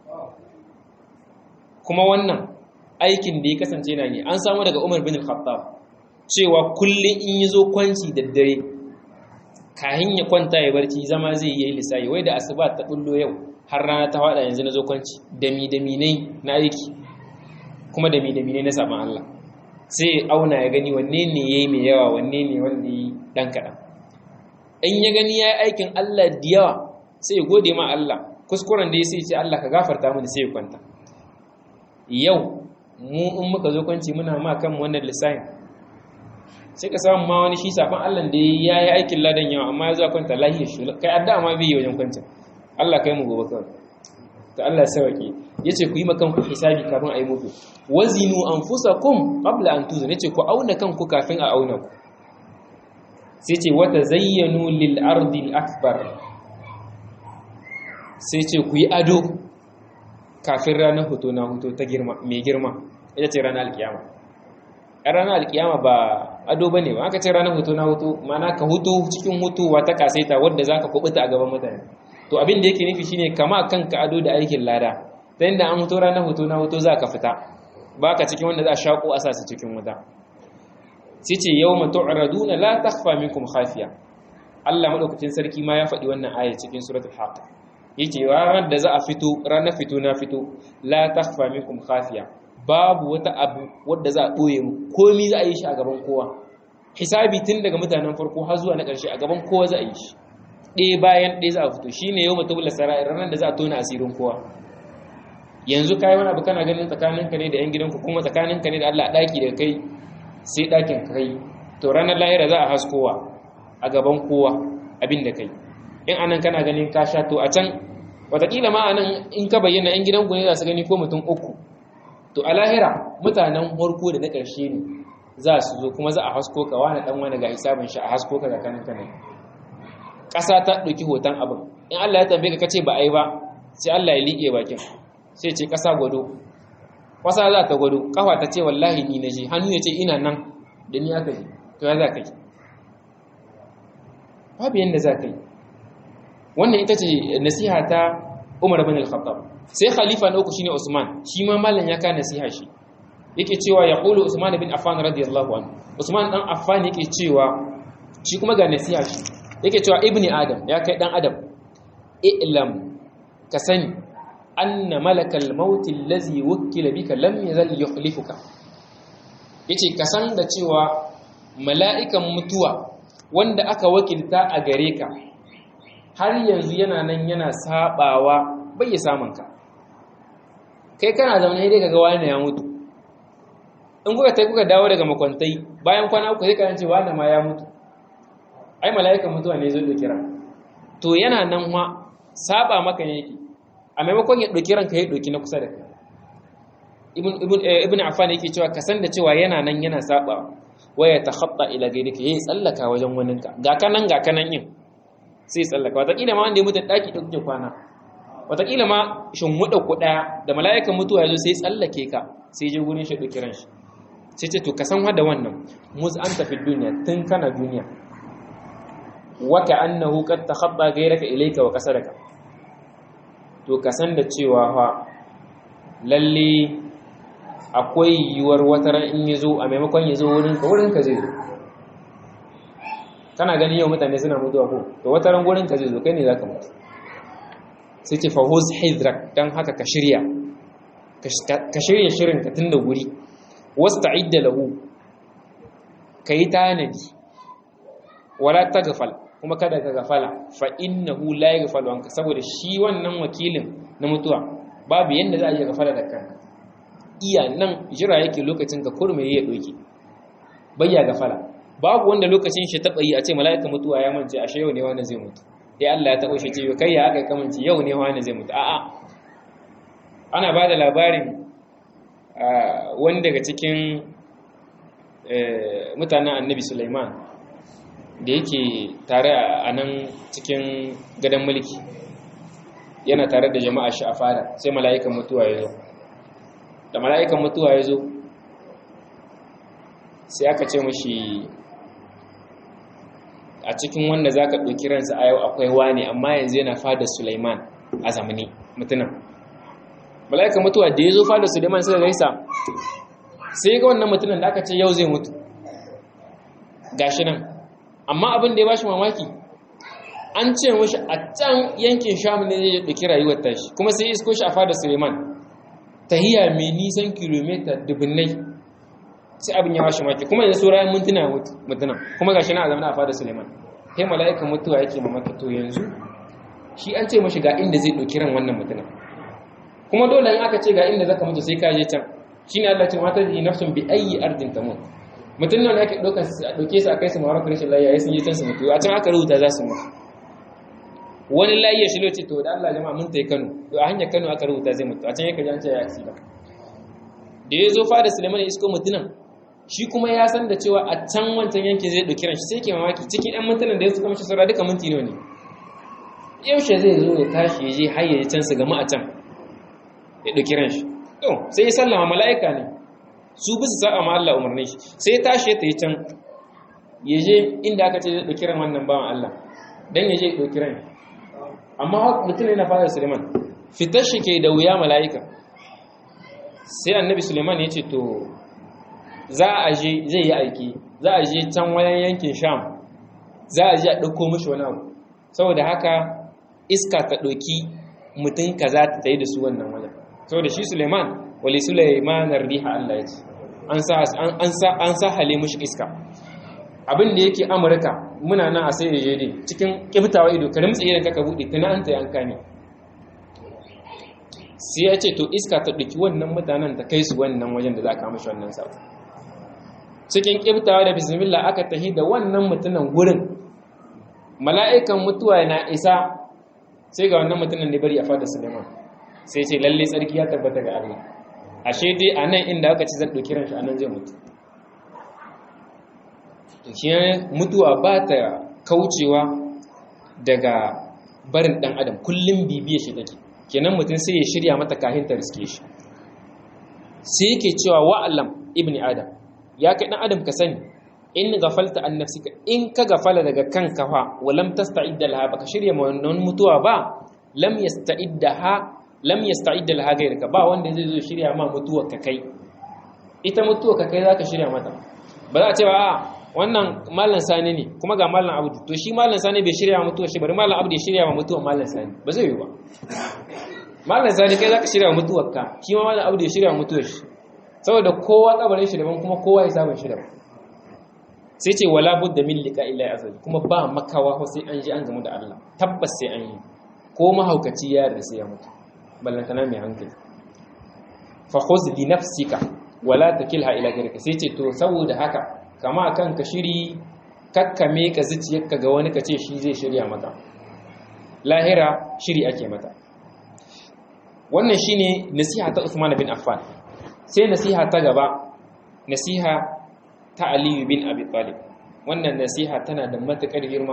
kuma wannan aikin da ya kasance na ne an samu daga Umar bin Khattab cewa kullum in yi zo kwanci da dare kahin ya kwanta ya barci zama zai yi lissahi wai da asuba ta bullo yau har rana ta fada yanzu na zo kwanci dami dami ne na aiki kuma dami dami ne na saman Allah sai auna ya gani wanne ne yayi mai yawa wanne ne wanda yi dan kaɗan in ya gani ya yi aikin Allah da yawa sai ya gode ma Allah kuskuren da ya sai ce Allah ka gafarta mini sai ya kwanta yau mu in muka zo kwanci muna ma kan wannan lissafin sai ka samu ma wani shi safan Allah da ya yi aikin ladan yawa amma ya zo kwanta lahiya shi kai adda ma bai yi wajen kwancin Allah kai mu gobe kawai to Allah ya sauke yace ku yi makan ku hisabi kafin a yi muku wazinu anfusakum qabla an tuzun yace ku auna kanku kafin a auna ku sai ce wata zayyanu lil ardi akbar sai ce ku yi ado kafin ranar hoto na hoto ta girma mai girma ita ce ranar alkiyama a ranar alkiyama ba ado ba ne ba aka ce ranar hoto na hoto mana ka hoto cikin hutuwa ta kasaita wadda za ka kubuta a gaban mutane to abin da yake nufi shine kama kanka ado da aikin lada ta yadda an hoto ranar hoto na hoto za ka fita ba ka cikin wanda za a shaƙo a sa su cikin wuta sai ce yau matu araduna la takfa minkum khafiya Allah madaukakin sarki ma ya faɗi wannan aya cikin suratul haqq yake ranar da za a fito ranar fito na fito la takfa minkum khafiya babu wata abu wadda za a ɓoye mu komi za a yi shi a gaban kowa hisabi tun daga mutanen farko har zuwa na ƙarshe a gaban kowa za a yi shi ɗaya bayan ɗaya za a fito shine yau matu bula sarai ranar da za a tona asirin kowa yanzu kai wani abu kana ganin tsakaninka ne da yan gidanku kuma tsakaninka ne da Allah ɗaki da kai sai ɗakin kai to ranar lahira za a haskowa a gaban kowa abin da kai in anan kana ganin ka sha to a can watakila ma anan in ka bayyana yan gidan ne za su gani ko mutum uku to a lahira mutanen harko da na ƙarshe ne za su zo kuma za a hasko ka wani ɗan wani ga hisabin shi a hasko ka ga kanin kanin ƙasa ta ɗauki hoton abin in Allah ya tambaye ka kace ba a yi ba sai Allah ya liƙe bakin sai ce ƙasa gwado ƙasa za ta gwado ƙafa ta ce wallahi ni na je hannu ya ce ina nan da ni aka yi to ya za ka yi babu yadda za ka yi wannan ita ce nasiha ta umar bin al-khattab sai khalifa na uku shine usman shi ma mallan ya ka nasiha shi yake cewa ya qulu usman bin affan radiyallahu anhu usman dan affan yake cewa shi kuma ga nasiha shi yake cewa ibni adam ya kai dan adam i'lam ka sani anna malakal maut allazi wukkila bika lam yazal yukhlifuka yace ka san da cewa mala'ikan mutuwa wanda aka wakilta a gare ka har yanzu yana nan yana sabawa bai ya samun ka kai kana zaune dai kaga wani ya mutu in kuka tai kuka dawo daga makwantai bayan kwana uku sai ka ce wani ma ya mutu ai mala'ikan mutuwa ne zai dauki ran to yana nan ma saba maka ne yake a maimakon ya dauki ranka ya dauki na kusa da kai ibn ibn ibn affan yake cewa ka san da cewa yana nan yana saba waya takhatta ila gairika yayi tsallaka wajen waninka ga kanan ga kanan yin sai tsallaka wataƙila ma wanda ya mutu ɗaki da kuke kwana wataƙila ma shimmuɗa ku ɗaya da mala'ikan mutuwa ya zo sai tsallake ka sai je gurin shi ɗauki ran shi sai ce to ka san hada wannan mus an tafi duniya tun kana duniya waka annahu qad takhabba gairaka ilayka wa kasaraka to ka san da cewa fa lalle akwai yiwuwar wata ran in ya zo a maimakon ya zo wurinka wurinka zai zo kana ganin yau mutane suna mutuwa ko to wata ran wurinka zai zo kai ne za ka mutu sai ce fahuz hidrak don haka ka shirya ka shirya shirin ka tun da wuri wasu ta'idda lahu ka yi tanadi wala ta gafal kuma kada ka gafala fa innahu la yaghfalu anka saboda shi wannan wakilin na mutuwa babu yanda za a iya gafala da kanka iya nan jira yake lokacin ka kurme ya doke bayya gafala babu wanda lokacin shi taba yi a ce mala'ika mutuwa ya mance ashe yau ne wanda zai mutu ya Allah ya taba shi ce kai ya aka kamanci yau ne wanda zai mutu a'a ana bada labarin wani daga cikin mutanen annabi Sulaiman da yake tare a nan cikin gadon mulki yana tare da jama'a shi a fada sai mala'ikan mutuwa ya zo da mala'ikan mutuwa ya zo sai aka ce mashi a cikin wanda za ka ɗauki ransa a yau akwai wane amma yanzu yana fada Sulaiman a zamani mutunan mala'ikan mutuwa da ya zo fada Sulaiman suka gaisa sai ga wannan mutunan da aka ce yau zai mutu gashi nan amma abin da ya bashi mamaki an ce mashi a can yankin sham ne ya ɗauki rayuwar tashi kuma sai isko shi a fada suleiman tahiya mai nisan kilomita dubunnai sai abin ya bashi mamaki kuma yanzu saurayin mintuna ya mutu mutuna kuma gashi na a zama a fada suleiman kai mala'ikan mutuwa yake mamaki to yanzu shi an ce mashi ga inda zai ɗauki ran wannan mutuna kuma dole in aka ce ga inda zaka mutu sai ka je can shine Allah ce mata ji nafsun bi ayyi ardin tamut mutum nan ake ɗauka a ɗauke su a kai su mawar rashin layya ya sun yi can su mutu a can aka rubuta za su mutu wani layya shi lokaci to da Allah jama'a mun ta yi Kano to a hanyar Kano aka rubuta zai mutu a can yake jan ya aksida da ya zo fada Suleiman isko mutunan shi kuma ya san da cewa a can wancan yankin zai ɗauki ranshi sai ke mamaki cikin ɗan mintunan da ya suka mashi saura duka minti ne yaushe zai zo ya tashi ya je har ya can su gama a can ya ɗauki ranshi to sai ya sallama mala'ika ne su bisa sa'a ma Allah umarni shi sai ya tashi ta yi can ya je inda aka ce zai ɗauki ran wannan bawan Allah don ya je ɗauki ran amma mutum yana fara Suleiman fitar shi ke da wuya mala'ika sai annabi Suleiman ya ce to za a je zai yi aiki za a je can wayan yankin sham za a je a ɗauko mashi wani abu saboda haka iska ta ɗauki mutum ka za ta yi da su wannan wajen saboda shi Suleiman wali Suleiman riha Allah ya ce an sa hale mushi iska abin da yake amurka muna nan a sai da cikin kiftawa ido ka rimtsa idan kaka buɗe tana an ta yanka ne sai ya ce to iska ta ɗauki wannan mutanen ta kai su wannan wajen da za ka mashi wannan sa cikin kiftawa da bismillah aka tahi da wannan mutunan gurin mala'ikan mutuwa na isa sai ga wannan mutunan da bari a fada suleiman sai ce lalle tsarki ya tabbata ga Allah ashe dai a nan inda aka ci zan ɗauki ranshi a nan zai mutu shi mutuwa ba ta kaucewa daga barin ɗan adam kullum bibiya shi take kenan mutum sai ya shirya mata kahin ta riske shi sai yake cewa wa'alam ibn adam ya kai ɗan adam ka sani in gafalta an nafsika in ka gafala daga kanka fa walam tasta'idda laha baka shirya ma wannan mutuwa ba lam yasta'idda ha lam yasta'idda laha gairaka ba wanda zai zo shirya ma mutuwar ka kai ita mutuwa ka kai zaka shirya mata ba za a ce ba a wannan mallan sani ne kuma ga mallan abdu to shi mallan sani bai shirya mutuwa shi bari mallan abdu ya shirya wa mutuwa mallan sani ba zai yi ba mallan sani kai zaka shirya mutuwar ka shi ma mallan abdu ya shirya mutuwar shi saboda kowa kabarin shi daban kuma kowa ya samu shi daban sai ce wala budda min liqa illa azal kuma ba makawa ko sai an ji an gamu da Allah tabbas sai an yi ko mahaukaci ya yarda sai ya mutu ballantana mai hankali fa khuz li nafsika wala takilha ila ghayrika sai ce to saboda haka kama kanka shiri kakkame ka zuciyarka ga wani kace shi zai shirya maka lahira shiri ake mata wannan shine nasiha ta Uthman bin Affan sai nasiha ta gaba nasiha ta Aliyu bin Abi Talib wannan nasiha tana da matukar girma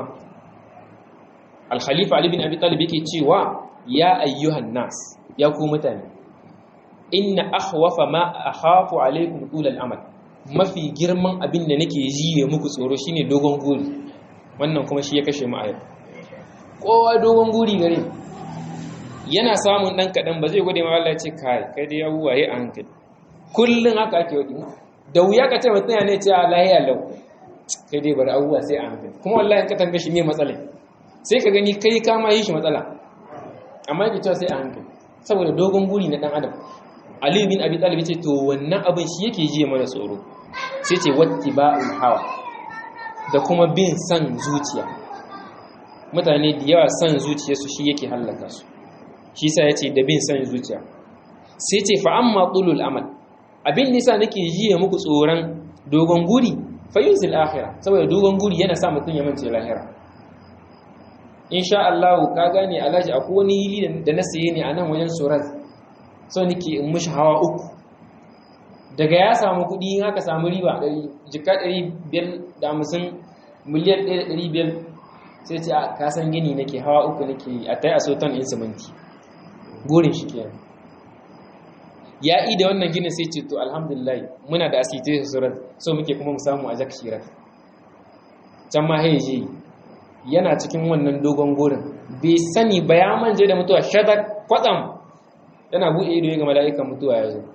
Al-Khalifa Ali bin Abi Talib yake cewa ya ayyuhan nas ya ku mutane inna akhwafa ma akhafu alaykum tul al-amal mafi girman abin da nake jiye muku tsoro shine dogon guri wannan kuma shi ya kashe mu a yau kowa dogon guri gare yana samun dan kadan ba zai gode ma Allah ya ce kai kai dai abuwa yi a hankali kullun haka ake wadi da wuya ka ce mutum ne ce Allah ya lau kai dai bari abuwa sai a hankali kuma wallahi ka tambaye shi me matsala sai ka gani kai ka ma yi shi matsala amma yake cewa sai a hankali saboda dogon guri na dan adam Ali bin Abi Talib ce to wannan abin shi yake jiye mana tsoro sai ce wattiba'ul hawa da kuma bin san zuciya mutane da yawa san zuciyarsu shi yake hallaka su shi sa yace da bin san zuciya sai ce fa amma tulul amal abin nisa nake jiye muku tsoron dogon guri fa yuzil akhirah saboda dogon guri yana sa mutun ya mance lahira insha Allah ka gane alaji akwai wani hili da na saye ne a nan wajen surat so nake in mushi hawa uku daga ya samu kuɗi in aka samu riba jika 550 miliyan 1,500 sai ce a kasan gini nake hawa uku nake a ta yi a sotan in siminti gurin shi ke ya yi da wannan ginin sai ce to alhamdulillah muna da asiti da surat so muke kuma mu samu a jak shirar can ma haije yana cikin wannan dogon gurin bai sani ba ya manje da mutuwa shadar kwatsam yana buɗe ido ya ga mala'ikan mutuwa ya zo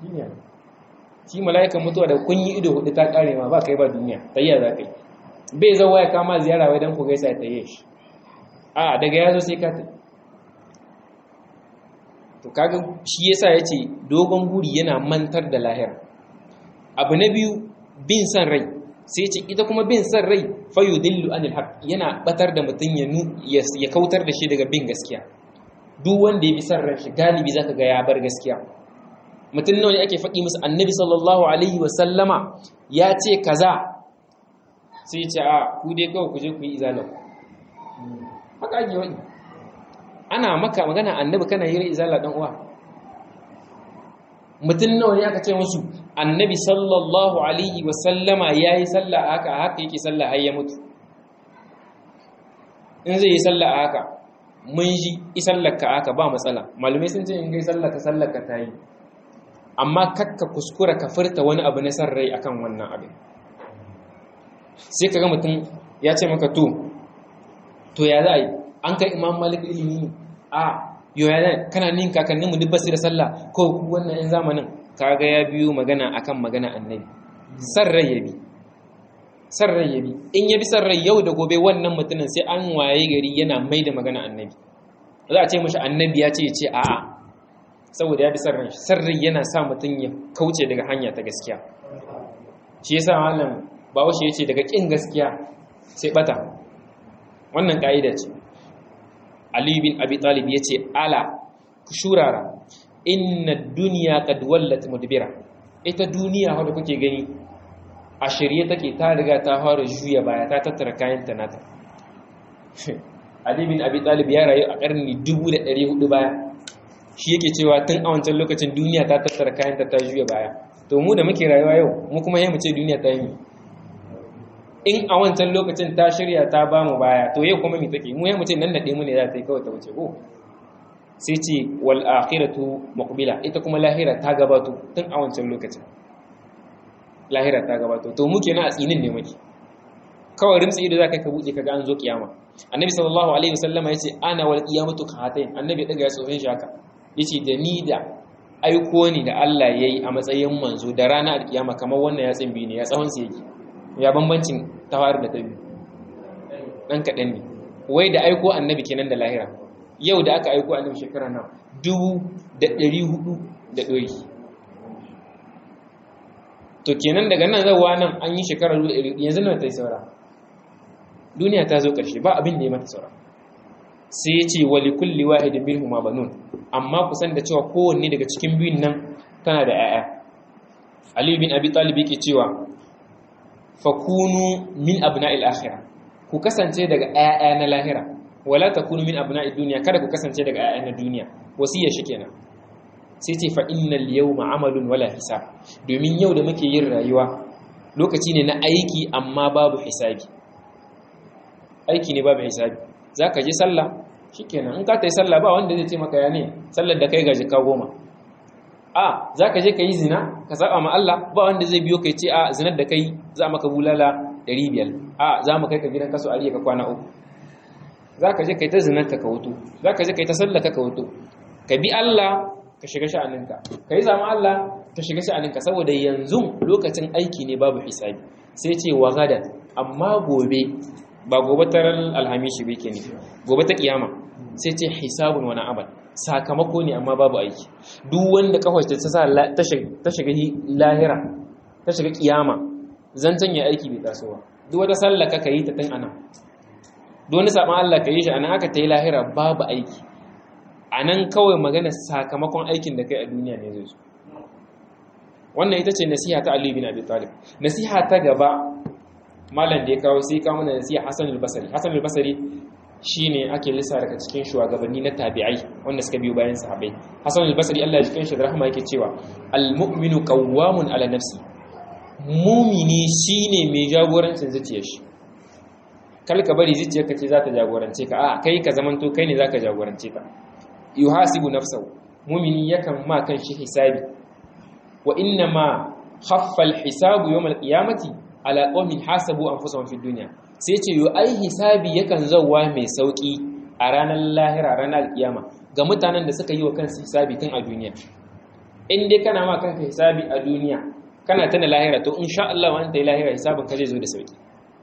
shi mala'ikan mutuwa da kun yi ido hudu ta kare ma ba kai ba duniya tayya za kai bai zo waya kama ziyara wai dan ku gaisa ta yi shi a daga ya zo sai ka tafi to kaga shi yasa yace dogon guri yana mantar da lahira abu na biyu bin san rai sai ce ita kuma bin san rai fayudillu anil haq yana batar da mutum ya ya kautar da shi daga bin gaskiya duk wanda ya bi san ran shi galibi zaka ga ya bar gaskiya mutum nawa ne ake faɗi musu annabi sallallahu alaihi wa sallama ya ce kaza sai ya ce a ku dai kawai ku je ku yi izalau haka ake wani ana maka magana annabi kana yi izala dan uwa mutum nawa ne aka ce musu annabi sallallahu alaihi wa sallama yayi sallah haka haka yake sallah har ya mutu in zai yi sallah haka mun ji isallaka haka ba matsala malumai sun ce in gai sallaka sallaka ta yi amma kakka kuskura ka furta wani abu na san rai akan wannan abin sai ka ga mutum ya ce maka to to ya za a yi an kai imam malik ilimi a yau ya zai kana nin kakannin mu dubbasu da sallah ko ku wannan yan zamanin kaga ya biyo magana akan magana annabi san rai ya bi san rai ya bi in ya bi san rai yau da gobe wannan mutumin sai an waye gari yana mai da magana annabi za a ce mashi annabi ya ce ya ce a'a saboda ya bi san rai san rai yana sa mutum ya kauce daga hanya ta gaskiya shi yasa malam bawashi ya ce daga kin gaskiya sai bata wannan ka'ida ce Ali bin Abi Talib ya ce ala ku shurara inna duniya qad wallat mudbira ita duniya wanda kuke gani a shirye take ta riga ta fara juya baya ta tattara kayan ta nata Ali bin Abi Talib ya rayu a karni 1400 baya shi yake cewa tun a wancan lokacin duniya ta tattara kayan ta ta juya baya to mu da muke rayuwa yau mu kuma yayin mu ce duniya ta yi in a wancan lokacin ta shirya ta ba mu baya to yau kuma mi take mu yayin mu ce nan nade mu ne za ta yi kawai ta wuce ko sai ce wal akhiratu muqbila ita kuma lahira ta gabato tun a wancan lokacin lahira ta gabato to mu kenan a tsinin ne muke kawai rimtsi ido zaka ka buɗe kaga an zo kiyama annabi sallallahu alaihi wasallama yace ana wal qiyamatu qahatain annabi daga ya tsohon shi haka yace da ni da aiko ni da Allah ya yi a matsayin manzo da rana alkiyama kamar wannan yatsin biyu ne ya tsawon su yake ya bambancin tawar da ta biyu ɗan kaɗan ne wai da aiko annabi kenan da lahira yau da aka aiko annabi shekara nan dubu da ɗari hudu da ɗori to kenan daga nan zawa nan an yi shekara yanzu nan ta yi saura duniya ta zo ƙarshe ba abin da ya mata saura sai ya ce wali kulli wahidin minhum ma banun amma ku san da cewa kowanne daga cikin biyun nan tana da 'ya'ya Ali bin Abi Talib yake cewa fakunu min abna'il akhirah ku kasance daga 'ya'ya na lahira wala takunu min abna'id dunya kada ku kasance daga 'ya'ya na duniya wasiyar shi kenan sai ce fa innal yawma amalun wala hisab domin yau da muke yin rayuwa lokaci ne na aiki amma babu hisabi aiki ne babu hisabi zaka je sallah shikenan in ka tayi sallah ba wanda zai ce maka ya ne sallar da kai ga jika goma a zaka je kai zina ka saba ma Allah ba wanda zai biyo kai ce a zinar da kai za maka bulala 500 a za mu kai ka gidan kaso ariya ka kwana uku zaka je kai ta zinar ka wuto zaka je kai ta sallar ka wuto ka bi Allah ka shiga sha'aninka ka yi zama Allah ka shiga sha'aninka saboda yanzu lokacin aiki ne babu hisabi sai ce wa gadan amma gobe ba gobe ta alhamishi bai ke ne gobe ta kiyama sai ce hisabun wani amal sakamako ne amma babu aiki duk wanda kawai ta sa ta shiga lahira ta shiga kiyama zancen ya aiki bai taso ba duk wata sallah ka yi ta tun ana duk wani saban Allah ka yi shi anan aka ta yi lahira babu aiki a nan kawai magana sakamakon aikin da kai a duniya ne zai zo wannan ita ce nasiha ta Ali bin Abi Talib nasiha ta gaba malam da ya kawo sai kawo mana nasiha Hassan al-Basri Hassan al-Basri shine ake lissa daga cikin shugabanni na tabi'ai wanda suka biyo bayan sahabbai Hassan al-Basri Allah ya jikin shi da rahama yake cewa al-mu'minu qawwamun ala nafsi mumini shine mai jagorancin zuciyar shi kal ka bari zuciyarka ce za ta jagorance ka a kai ka zamanto kai ne zaka jagorance ka yuhasibu nafsahu mumini yakan ma kan shi hisabi wa inna ma khaffa al-hisabu yawm al-qiyamati ala qawmin hasabu anfusahum fi dunya sai ce yo ai hisabi yakan zawwa mai sauki a ranar lahira ranar al-qiyama ga mutanen da suka yi wa kansu hisabi tun a duniya in dai kana ma kanka hisabi a duniya kana tana lahira to insha Allah wa anta lahira hisabin ka zai zo da sauki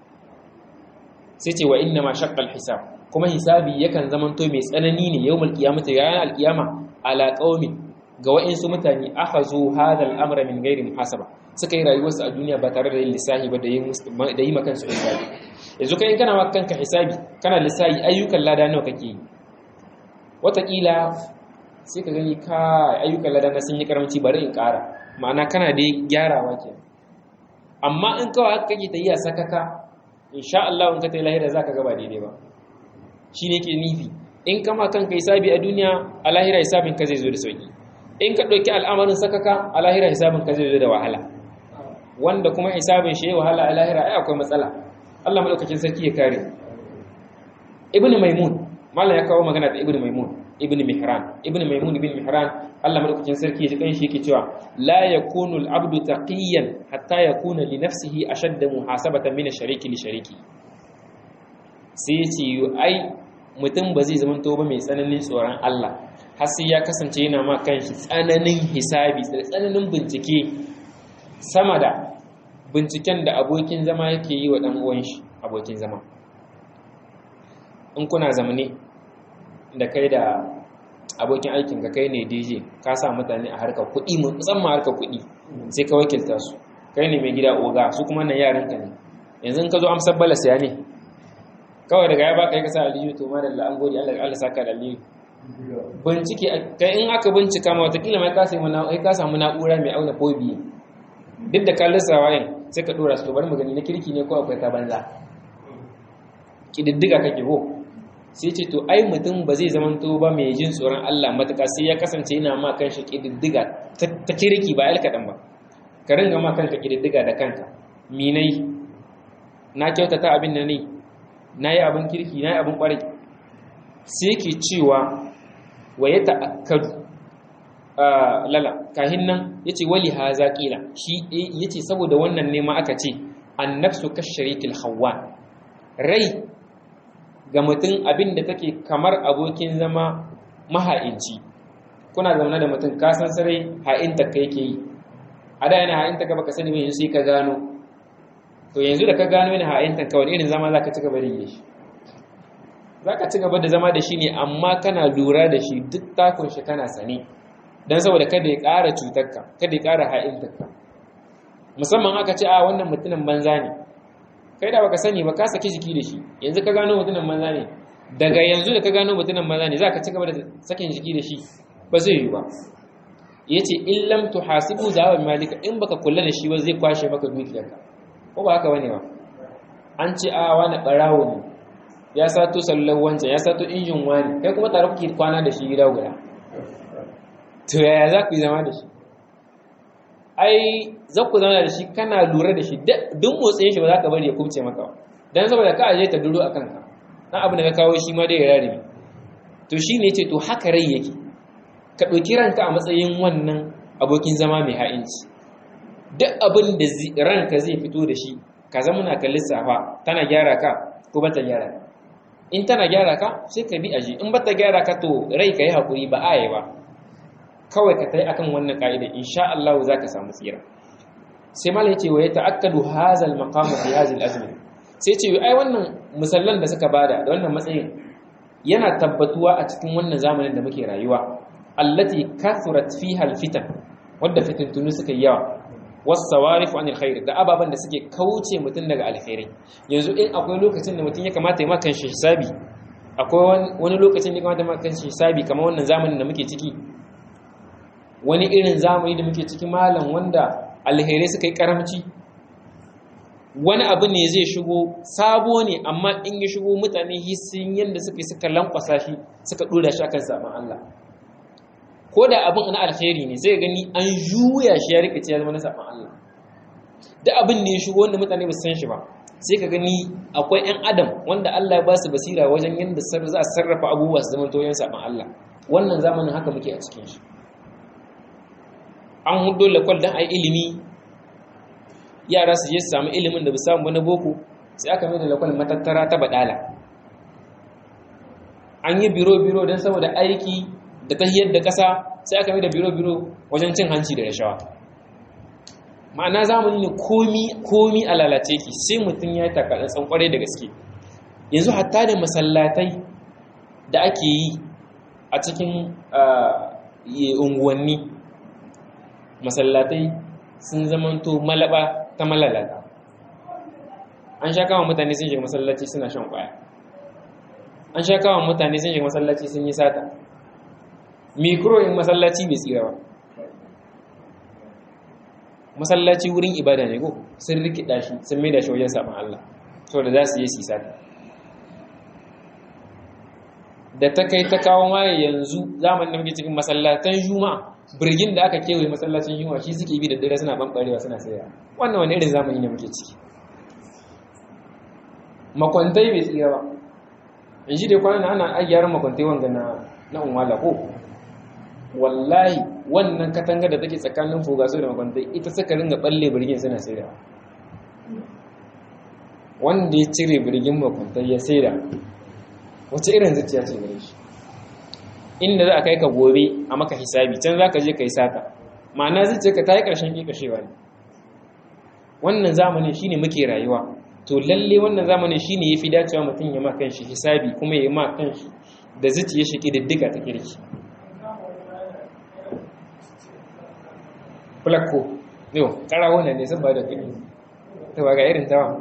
sai ce wa inna ma shaqqa al-hisab kuma hisabi yakan zamanto mai tsanani ne yawmul qiyamati ranar al-qiyama ala qaumin ga wa'insu mutane aka zo hadal amra min gairi muhasaba suka yi rayuwarsu a duniya ba tare da yin lissahi ba da yi makansu hisabi yanzu kai kana ma kanka hisabi kana lissahi ayyukan lada nawa kake yi wataƙila sai ka gani ka ayyukan lada na sun yi karamci bari in ƙara ma'ana kana da gyarawa ke amma in kawai haka kake ta yi a sakaka insha Allah in ka ta yi lahira za ka gaba daidai ba shi ne ke nufi in kama kanka hisabi a duniya a lahira hisabin ka zai zo da sauki in ka ɗauki al'amarin sakaka a lahira hisabin ka zai zo da wahala wanda kuma hisabin shi ya wahala a lahira ai akwai matsala Allah madaukakin sarki ya kare ibnu maimun mallan ya kawo magana da ibnu maimun ibnu mihran ibnu maimun ibnu mihran Allah madaukakin sarki ya ji kanshi yake cewa la yakunu al-abdu taqiyan hatta yakuna li nafsihi ashadda muhasabatan min ash-shariki li shariki sai ya ce ai mutum ba zai zama ba mai tsananin tsoron Allah har sai ya kasance yana ma kanshi tsananin hisabi da tsananin bincike sama da binciken da abokin zama yake yi wa ɗan uwan shi abokin zama in kuna zamane da kai da abokin aikin ka kai ne DJ ka sa mutane a harkar kuɗi musamman harkar kuɗi sai ka wakilta su kai ne mai gida oga su kuma nan yaran ka ne yanzu ka zo amsar balas ya ne kawai daga ya baka yi kasa aliyu to ma da an gode Allah Allah saka da aliyu bincike kai in aka bincika ma watakila mai ka samu ka samu na'ura mai auna ko biye duk da kallon sawayen sai ka dora su to bari mu gani na kirki ne ko akwai ta banza kididdiga kake ko sai ce to ai mutum ba zai zamanto ba mai jin tsoron Allah matuƙa sai ya kasance yana ma kanshi kididdiga ta kirki ba alkaɗan ba ka ringa ma kanka kididdiga da kanka minai na kyautata abin da ne na yi abin kirki na yi abin ƙwarai sai ke cewa wa ya ta'akkadu lala kahin nan ya ce wali ha zaƙila shi ya ce saboda wannan nema aka ce an nafsu kasharikil hawa rai ga mutum abin da take kamar abokin zama maha'inci kuna zaune da mutum ka san sarai ha'inta ka yake yi a da yana ha'inta ka baka sani mai sai ka gano to yanzu da ka gano yana ha'inta ka wani irin zama za ka ci gaba da yi shi za ka ci gaba da zama da shi ne amma kana lura da shi duk takun shi kana sane don saboda kada ya ƙara cutarka kada ya ƙara ha'intarka musamman aka ce a wannan mutumin banza ne kai da baka sani ba ka saki jiki da shi yanzu ka gano mutumin banza ne daga yanzu da ka gano mutumin banza ne za ka ci gaba da sakin jiki da shi ba zai yi ba ya ce in lam tuhasibu zawa malika in baka kula da shi ba zai kwashe maka dukiyarka ko ba haka bane ba an ce a wani barawo ne ya sato sallar wancan ya sato injin wani kai kuma tare kuke kwana da shi gida guda to yaya za ku yi zama da shi ai za ku zama da shi kana lura da shi duk motsin shi ba za ka bari ya kubce maka ba don saboda ka aje ta duro a kanka na abu da ka kawo shi ma dai ya rarrabe to shi ne ce to haka rai yake ka ɗauki ranka a matsayin wannan abokin zama mai ha'inci duk abin da ranka zai fito da shi ka zama na ka lissafa tana gyara ka ko ba ta gyara ka in tana gyara ka sai ka bi aji in ba ta gyara ka to rai ka yi haƙuri ba a yi ba kawai ka tai akan wannan ka'ida insha Allah za ka samu tsira sai malai ce wa ya ta'akkadu hazal maqamu fi hazil azmi sai ce ai wannan musallan da suka bada da wannan matsayin yana tabbatuwa a cikin wannan zamanin da muke rayuwa allati kathurat fiha alfitan wadda fitintunu suka yi yawa wasawarif anil khair da ababan da suke kauce mutun daga alkhairi yanzu in akwai lokacin da mutun ya kamata ya ma kanshi hisabi akwai wani lokacin da ya kamata ya ma kanshi hisabi kamar wannan zamanin da muke ciki wani irin zamani da muke ciki malam wanda alherai suka yi karamci wani abu ne zai shigo sabo ne amma in ya shigo mutane hisin yadda suka suka lankwasa shi suka dora shi akan saman Allah ko da abin na alheri ne sai gani an juya shi ya rikice ya zama na saman Allah da abin ne ya shigo wanda mutane ba su san shi ba sai ka gani akwai 'yan adam wanda Allah ya ba su basira wajen yadda za a sarrafa abubuwa su zama toyon saman Allah wannan zamanin haka muke a cikin shi an hudo lakwal don a yi ilimi yara su je su samu ilimin da ba samu wani boko sai aka mai da lakwal matattara ta badala an yi biro-biro don saboda aiki da tahiyar da ƙasa sai aka mai da biro-biro wajen cin hanci da rashawa ma'ana zamani ne komi a lalace ki sai mutum ya yi takaɗa kwarai da gaske yanzu hatta da masallatai da ake yi a cikin unguwanni masallatai sun zamanto malaba ta malalata an sha kama mutane sun shiga masallaci suna shan kwaya an sha kama mutane sun shiga masallaci sun yi sata mikro in masallaci bai tsira ba masallaci wurin ibada ne ko sun rikida shi sun mai da shi wajen saman Allah saboda za su yi su sata da ta kai ta kawo ma yanzu zamanin da muke cikin masallatan juma'a birgin da aka kewaye masallacin yunwa shi suke bi da dare suna banbarewa suna saya wannan wani irin zamani ne muke ciki makwantai bai tsira ba in shi dai kwanan ana ayyar makwantai wanga na na unwala ko wallahi wannan katanga da take tsakanin fogaso da makwantai ita suka ringa balle birgin suna saida wanda ya cire birgin makwantai ya saida wace irin zuciya ce gare shi inda za a kai ka gobe a maka hisabi can za ka je ka yi sata ma'ana zuciyarka ta yi ƙarshen ƙiƙashewa ne wannan zamanin shine muke rayuwa to lalle wannan zamanin shine yafi dacewa mutum ya ma kanshi hisabi kuma ya ma kanshi da zuciya shi ƙididdiga ta kirki fulakko yau ƙarawo ne sun ba da kuɗi ta ba ga irin tawa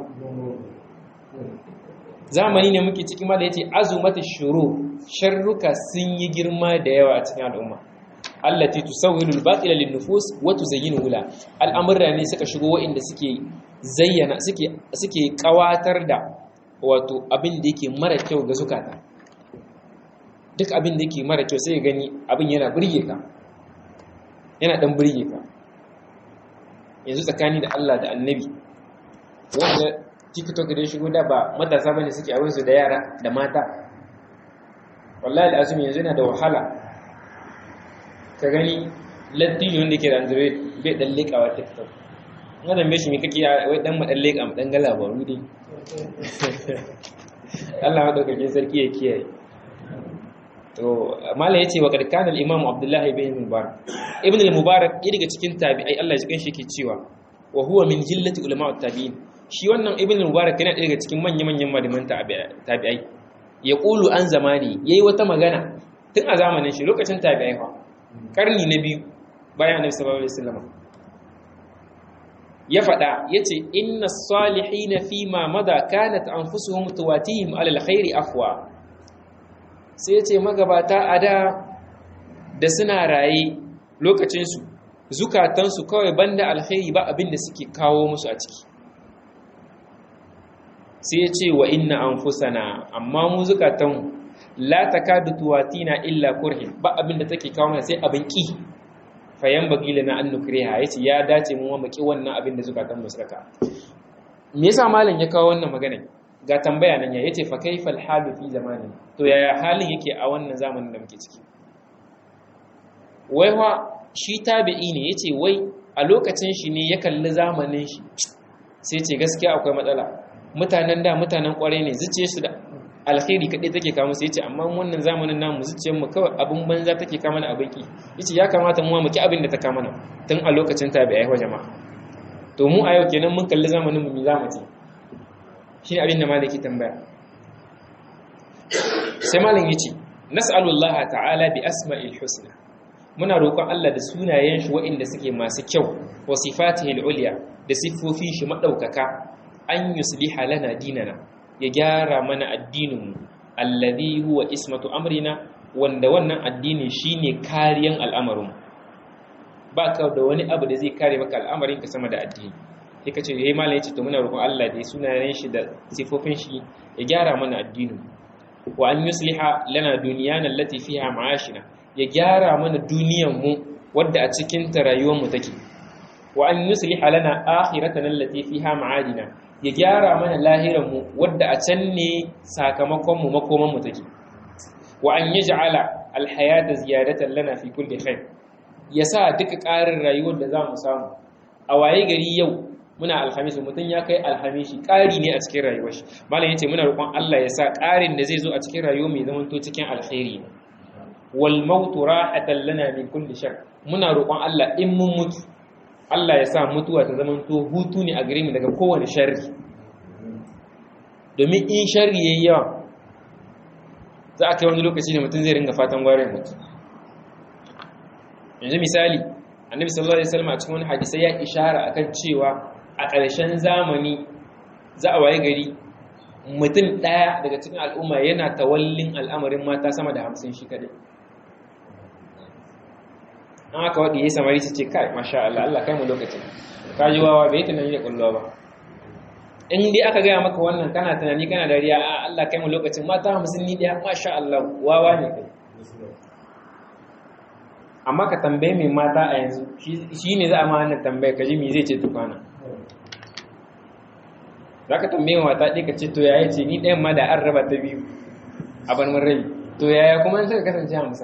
zamani ne muke ciki ma da yace azumatu shuru sharruka sun yi girma da yawa a cikin al'umma allati tusawwilu al-batila lin-nufus wa tuzayyinu la al'amurra ne suka shigo waɗanda suke zayyana suke suke kawatar da wato abin da yake mara kyau ga zukata duk abin da yake mara kyau sai gani abin yana burge ka yana dan burge ka yanzu tsakani da Allah da Annabi wanda tiktok da shigo da ba matasa bane suke abin su da yara da mata wallahi al'azumi yanzu yana da wahala ka gani lattijo wanda ke da android bai dan lekawa tiktok na zambe shi me kake wai dan mu dan leka mu dan ga labaru dai Allah madaukakin sarki ya kiyaye to mala yace wa qad kana al-imam abdullah ibn mubarak ibn al-mubarak daga cikin tabi'ai Allah ya shi yake cewa wa huwa min jillati ulama at-tabi'in shi wannan ibn al-mubarak yana daga cikin manyan manyan malaman tabi'ai ya qulu an zamani yayi wata magana tun a zamanin shi lokacin tabi'ai fa karni na biyu bayan annabi sallallahu alaihi wasallam ya faɗa yace inna as-salihina fi ma mada kanat anfusuhum tuwatihim ala al-khairi afwa sai ce magabata a da da suna raye lokacinsu zukatansu kawai banda alkhairi ba abin da suke kawo musu a ciki sai ce wa inna anfusana amma mu zukatan la takadu tuwatina illa kurhin ba abin da take kawo mana sai abin ki fayan bagila na an nukriha yace ya dace mu mu ki wannan abin da zukatan mu suka me yasa malam ya kawo wannan magana ga tambaya nan ya yace fa kaifal halu fi zamani to yaya halin yake a wannan zamanin da muke ciki wai wa shi tabi'i ne yace wai a lokacin shi ne ya kalli zamanin shi sai ce gaskiya akwai matsala mutanen da mutanen kwarai ne zuciye su da alkhairi kadai take kawo musu yace amma wannan zamanin namu zuciyar mu kawai abin banza take kawo mana abin ki yace ya kamata mu mu ki abin da ta kawo mana tun a lokacin tabi'ai wa jama'a to mu a yau kenan mun kalli zamanin mu mi zamu ce shi abin da malaki tambaya sai malin yace nas'alullah ta'ala bi asma'il husna muna roƙon Allah da sunayen shi waɗanda suke masu kyau wa sifatihi ulya da siffofin shi madaukaka an yusliha lana dinana ya gyara mana addinin mu alladhi huwa ismatu amrina wanda wannan addini shine kariyan al'amarin ba ka da wani abu da zai kare maka al'amarin ka sama da addini sai ka ce yayi malam yace to muna roƙon Allah da sunayen shi da sifofin shi ya gyara mana addinin wa an yusliha lana dunyana allati fiha ma'ashina ya gyara mana duniyar mu wadda a cikin ta rayuwar mu take wa an yusliha lana akhiratana allati fiha ma'adina ya gyara mana lahirar mu wadda a can ne sakamakon mu makoman mu take wa an yaj'ala alhayata ziyadatan lana fi kulli khair yasa duka ƙarin rayuwar da zamu samu a waye gari yau muna alhamis mutum ya kai alhamishi ƙari ne a cikin rayuwar shi malam yace muna roƙon Allah ya sa ƙarin da zai zo a cikin rayuwa mai zaman to cikin alkhairi wal mautu rahatan lana min kulli shar muna roƙon Allah in mun mutu Allah ya sa mutuwa ta zaman to hutu ne a gare mu daga kowane sharri domin in sharri yayi yawa za a kai wani lokaci da mutum zai ringa fatan gwarin mutu yanzu misali annabi sallallahu alaihi wasallam a cikin wani hadisi ya ishara akan cewa a ƙarshen zamani za a waye gari mutum ɗaya daga cikin al'umma yana tawallin al'amarin mata sama da hamsin shi kaɗai an aka waɗi ya samari su ce kai masha Allah Allah kai mu lokacin ka ji wawa bai tunani da ƙullo ba in dai aka gaya maka wannan kana tunani kana dariya a Allah kai mu lokacin mata hamsin ni ɗaya masha Allah wawa ne kai amma ka tambaye mai mata a yanzu shi ne za a ma wannan tambaye ka ji me zai ce tukwana za ka tambaye mata ɗaya ka ce to yaya ce ni ɗayan ma da an raba ta biyu a barmin rai to yaya kuma in suka kasance hamsin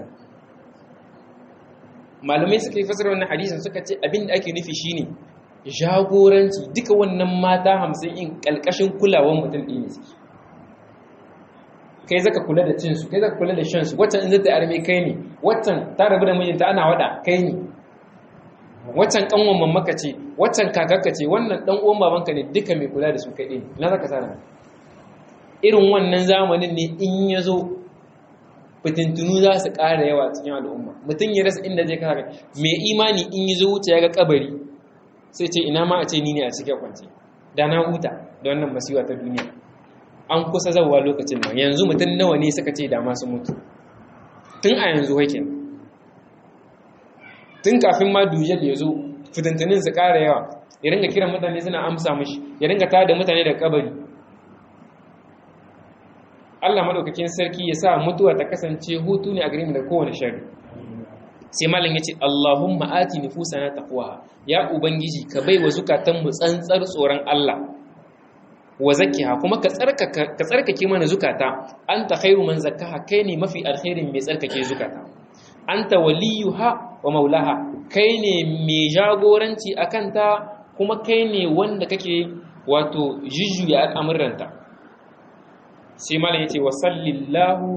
malamai suka yi fasar wannan hadisin suka ce abin da ake nufi shine jagoranci duka wannan mata hamsin in ƙalƙashin kulawan mutum ɗin ne suke kai zaka kula da cinsu kai zaka kula da shansu waccan in zata arme kai ne waccan ta rabu da mijinta ana wada kai ne waccan kanwan mamaka ce waccan kakarka ce wannan dan uwan babanka ne duka mai kula da su kai ne na zaka sana irin wannan zamanin ne in ya zo fitintunu za su ƙara yawa cikin al'umma mutum ya rasa inda zai kasa mai imani in ya zo wuce ya ga kabari sai ce ina ma a ce ni ne a cikin kwance da na huta da wannan masiwa ta duniya an kusa zauwa lokacin nan yanzu mutum nawa ne suka ce da masu mutu tun a yanzu hakin tun kafin ma dujal ya zo fitintunin su ƙara yawa ya ringa kiran mutane suna amsa mashi ya ringa tada mutane da kabari Allah madaukakin sarki ya sa mutuwa ta kasance hutu ne a gare mu da kowane shari sai malam ya ce Allahumma ati nufusana taqwa ya ubangiji ka bai wa zukatan mu tsantsar tsoron Allah wa zakkiha kuma ka tsarkaka ka tsarkake mana zukata anta khairu man zakkaha kai ne mafi alkhairin mai tsarkake zukata anta waliyuha wa maulaha kai ne mai jagoranci akan ta kuma kai ne wanda kake wato jujjuya al'amuranta sai malam yace wa sallallahu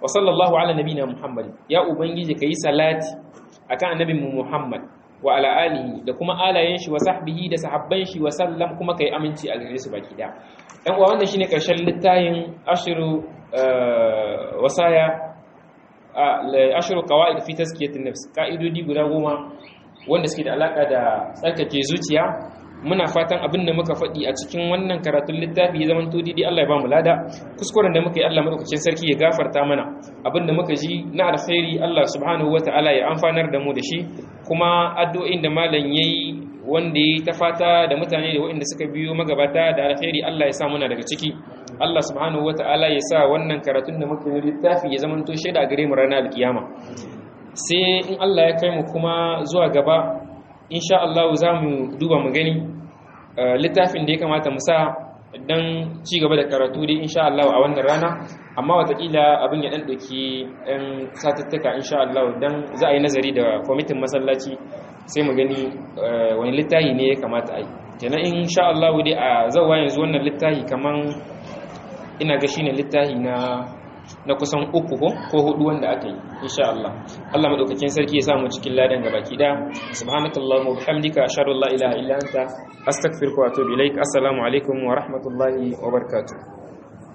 wa sallallahu ala nabina muhammad ya ubangiji kai salati akan annabin mu muhammad wa ala alihi da kuma alayen shi wa sahbihi da sahabban shi wa sallam kuma kai aminci a gare su baki da dan uwa wannan shine karshen littayin ashiru wasaya ashiru qawaid fi tazkiyatin nafs ka'idodi guda goma wanda suke da alaka da tsarkake zuciya muna fatan abin da muka faɗi a cikin wannan karatun littafi ya zama didi Allah ya ba mu lada kuskuren da muka yi Allah madaukakin sarki ya gafarta mana abin da muka ji na alkhairi Allah subhanahu wataala ya amfanar da mu da shi kuma addu'o'in da malam yayi wanda yayi ta fata da mutane da waɗanda suka biyo magabata da alkhairi Allah ya sa muna daga ciki Allah subhanahu wataala ya sa wannan karatun da muka yi littafi ya zama to shaida gare mu ranar alkiyama sai in Allah ya kai mu kuma zuwa gaba insha Allah za mu duba mu gani littafin da ya kamata mu sa don ci gaba da karatu dai insha Allah a wannan rana amma watakila abin ya dan doki ɗan satuttuka insha Allah don za a yi nazari da kwamitin masallaci sai mu gani wani littafi ne ya kamata a yi kenan insha Allah dai a zawa yanzu wannan littafi kaman ina ga shine littafi na na kusan uku ko ko hudu wanda aka yi insha Allah Allah madaukakin sarki ya samu cikin ladan gabaki da subhanakallahumma wa bihamdika ashhadu an la ilaha illa anta astaghfiruka wa atubu ilaik assalamu alaikum wa rahmatullahi wa barakatuh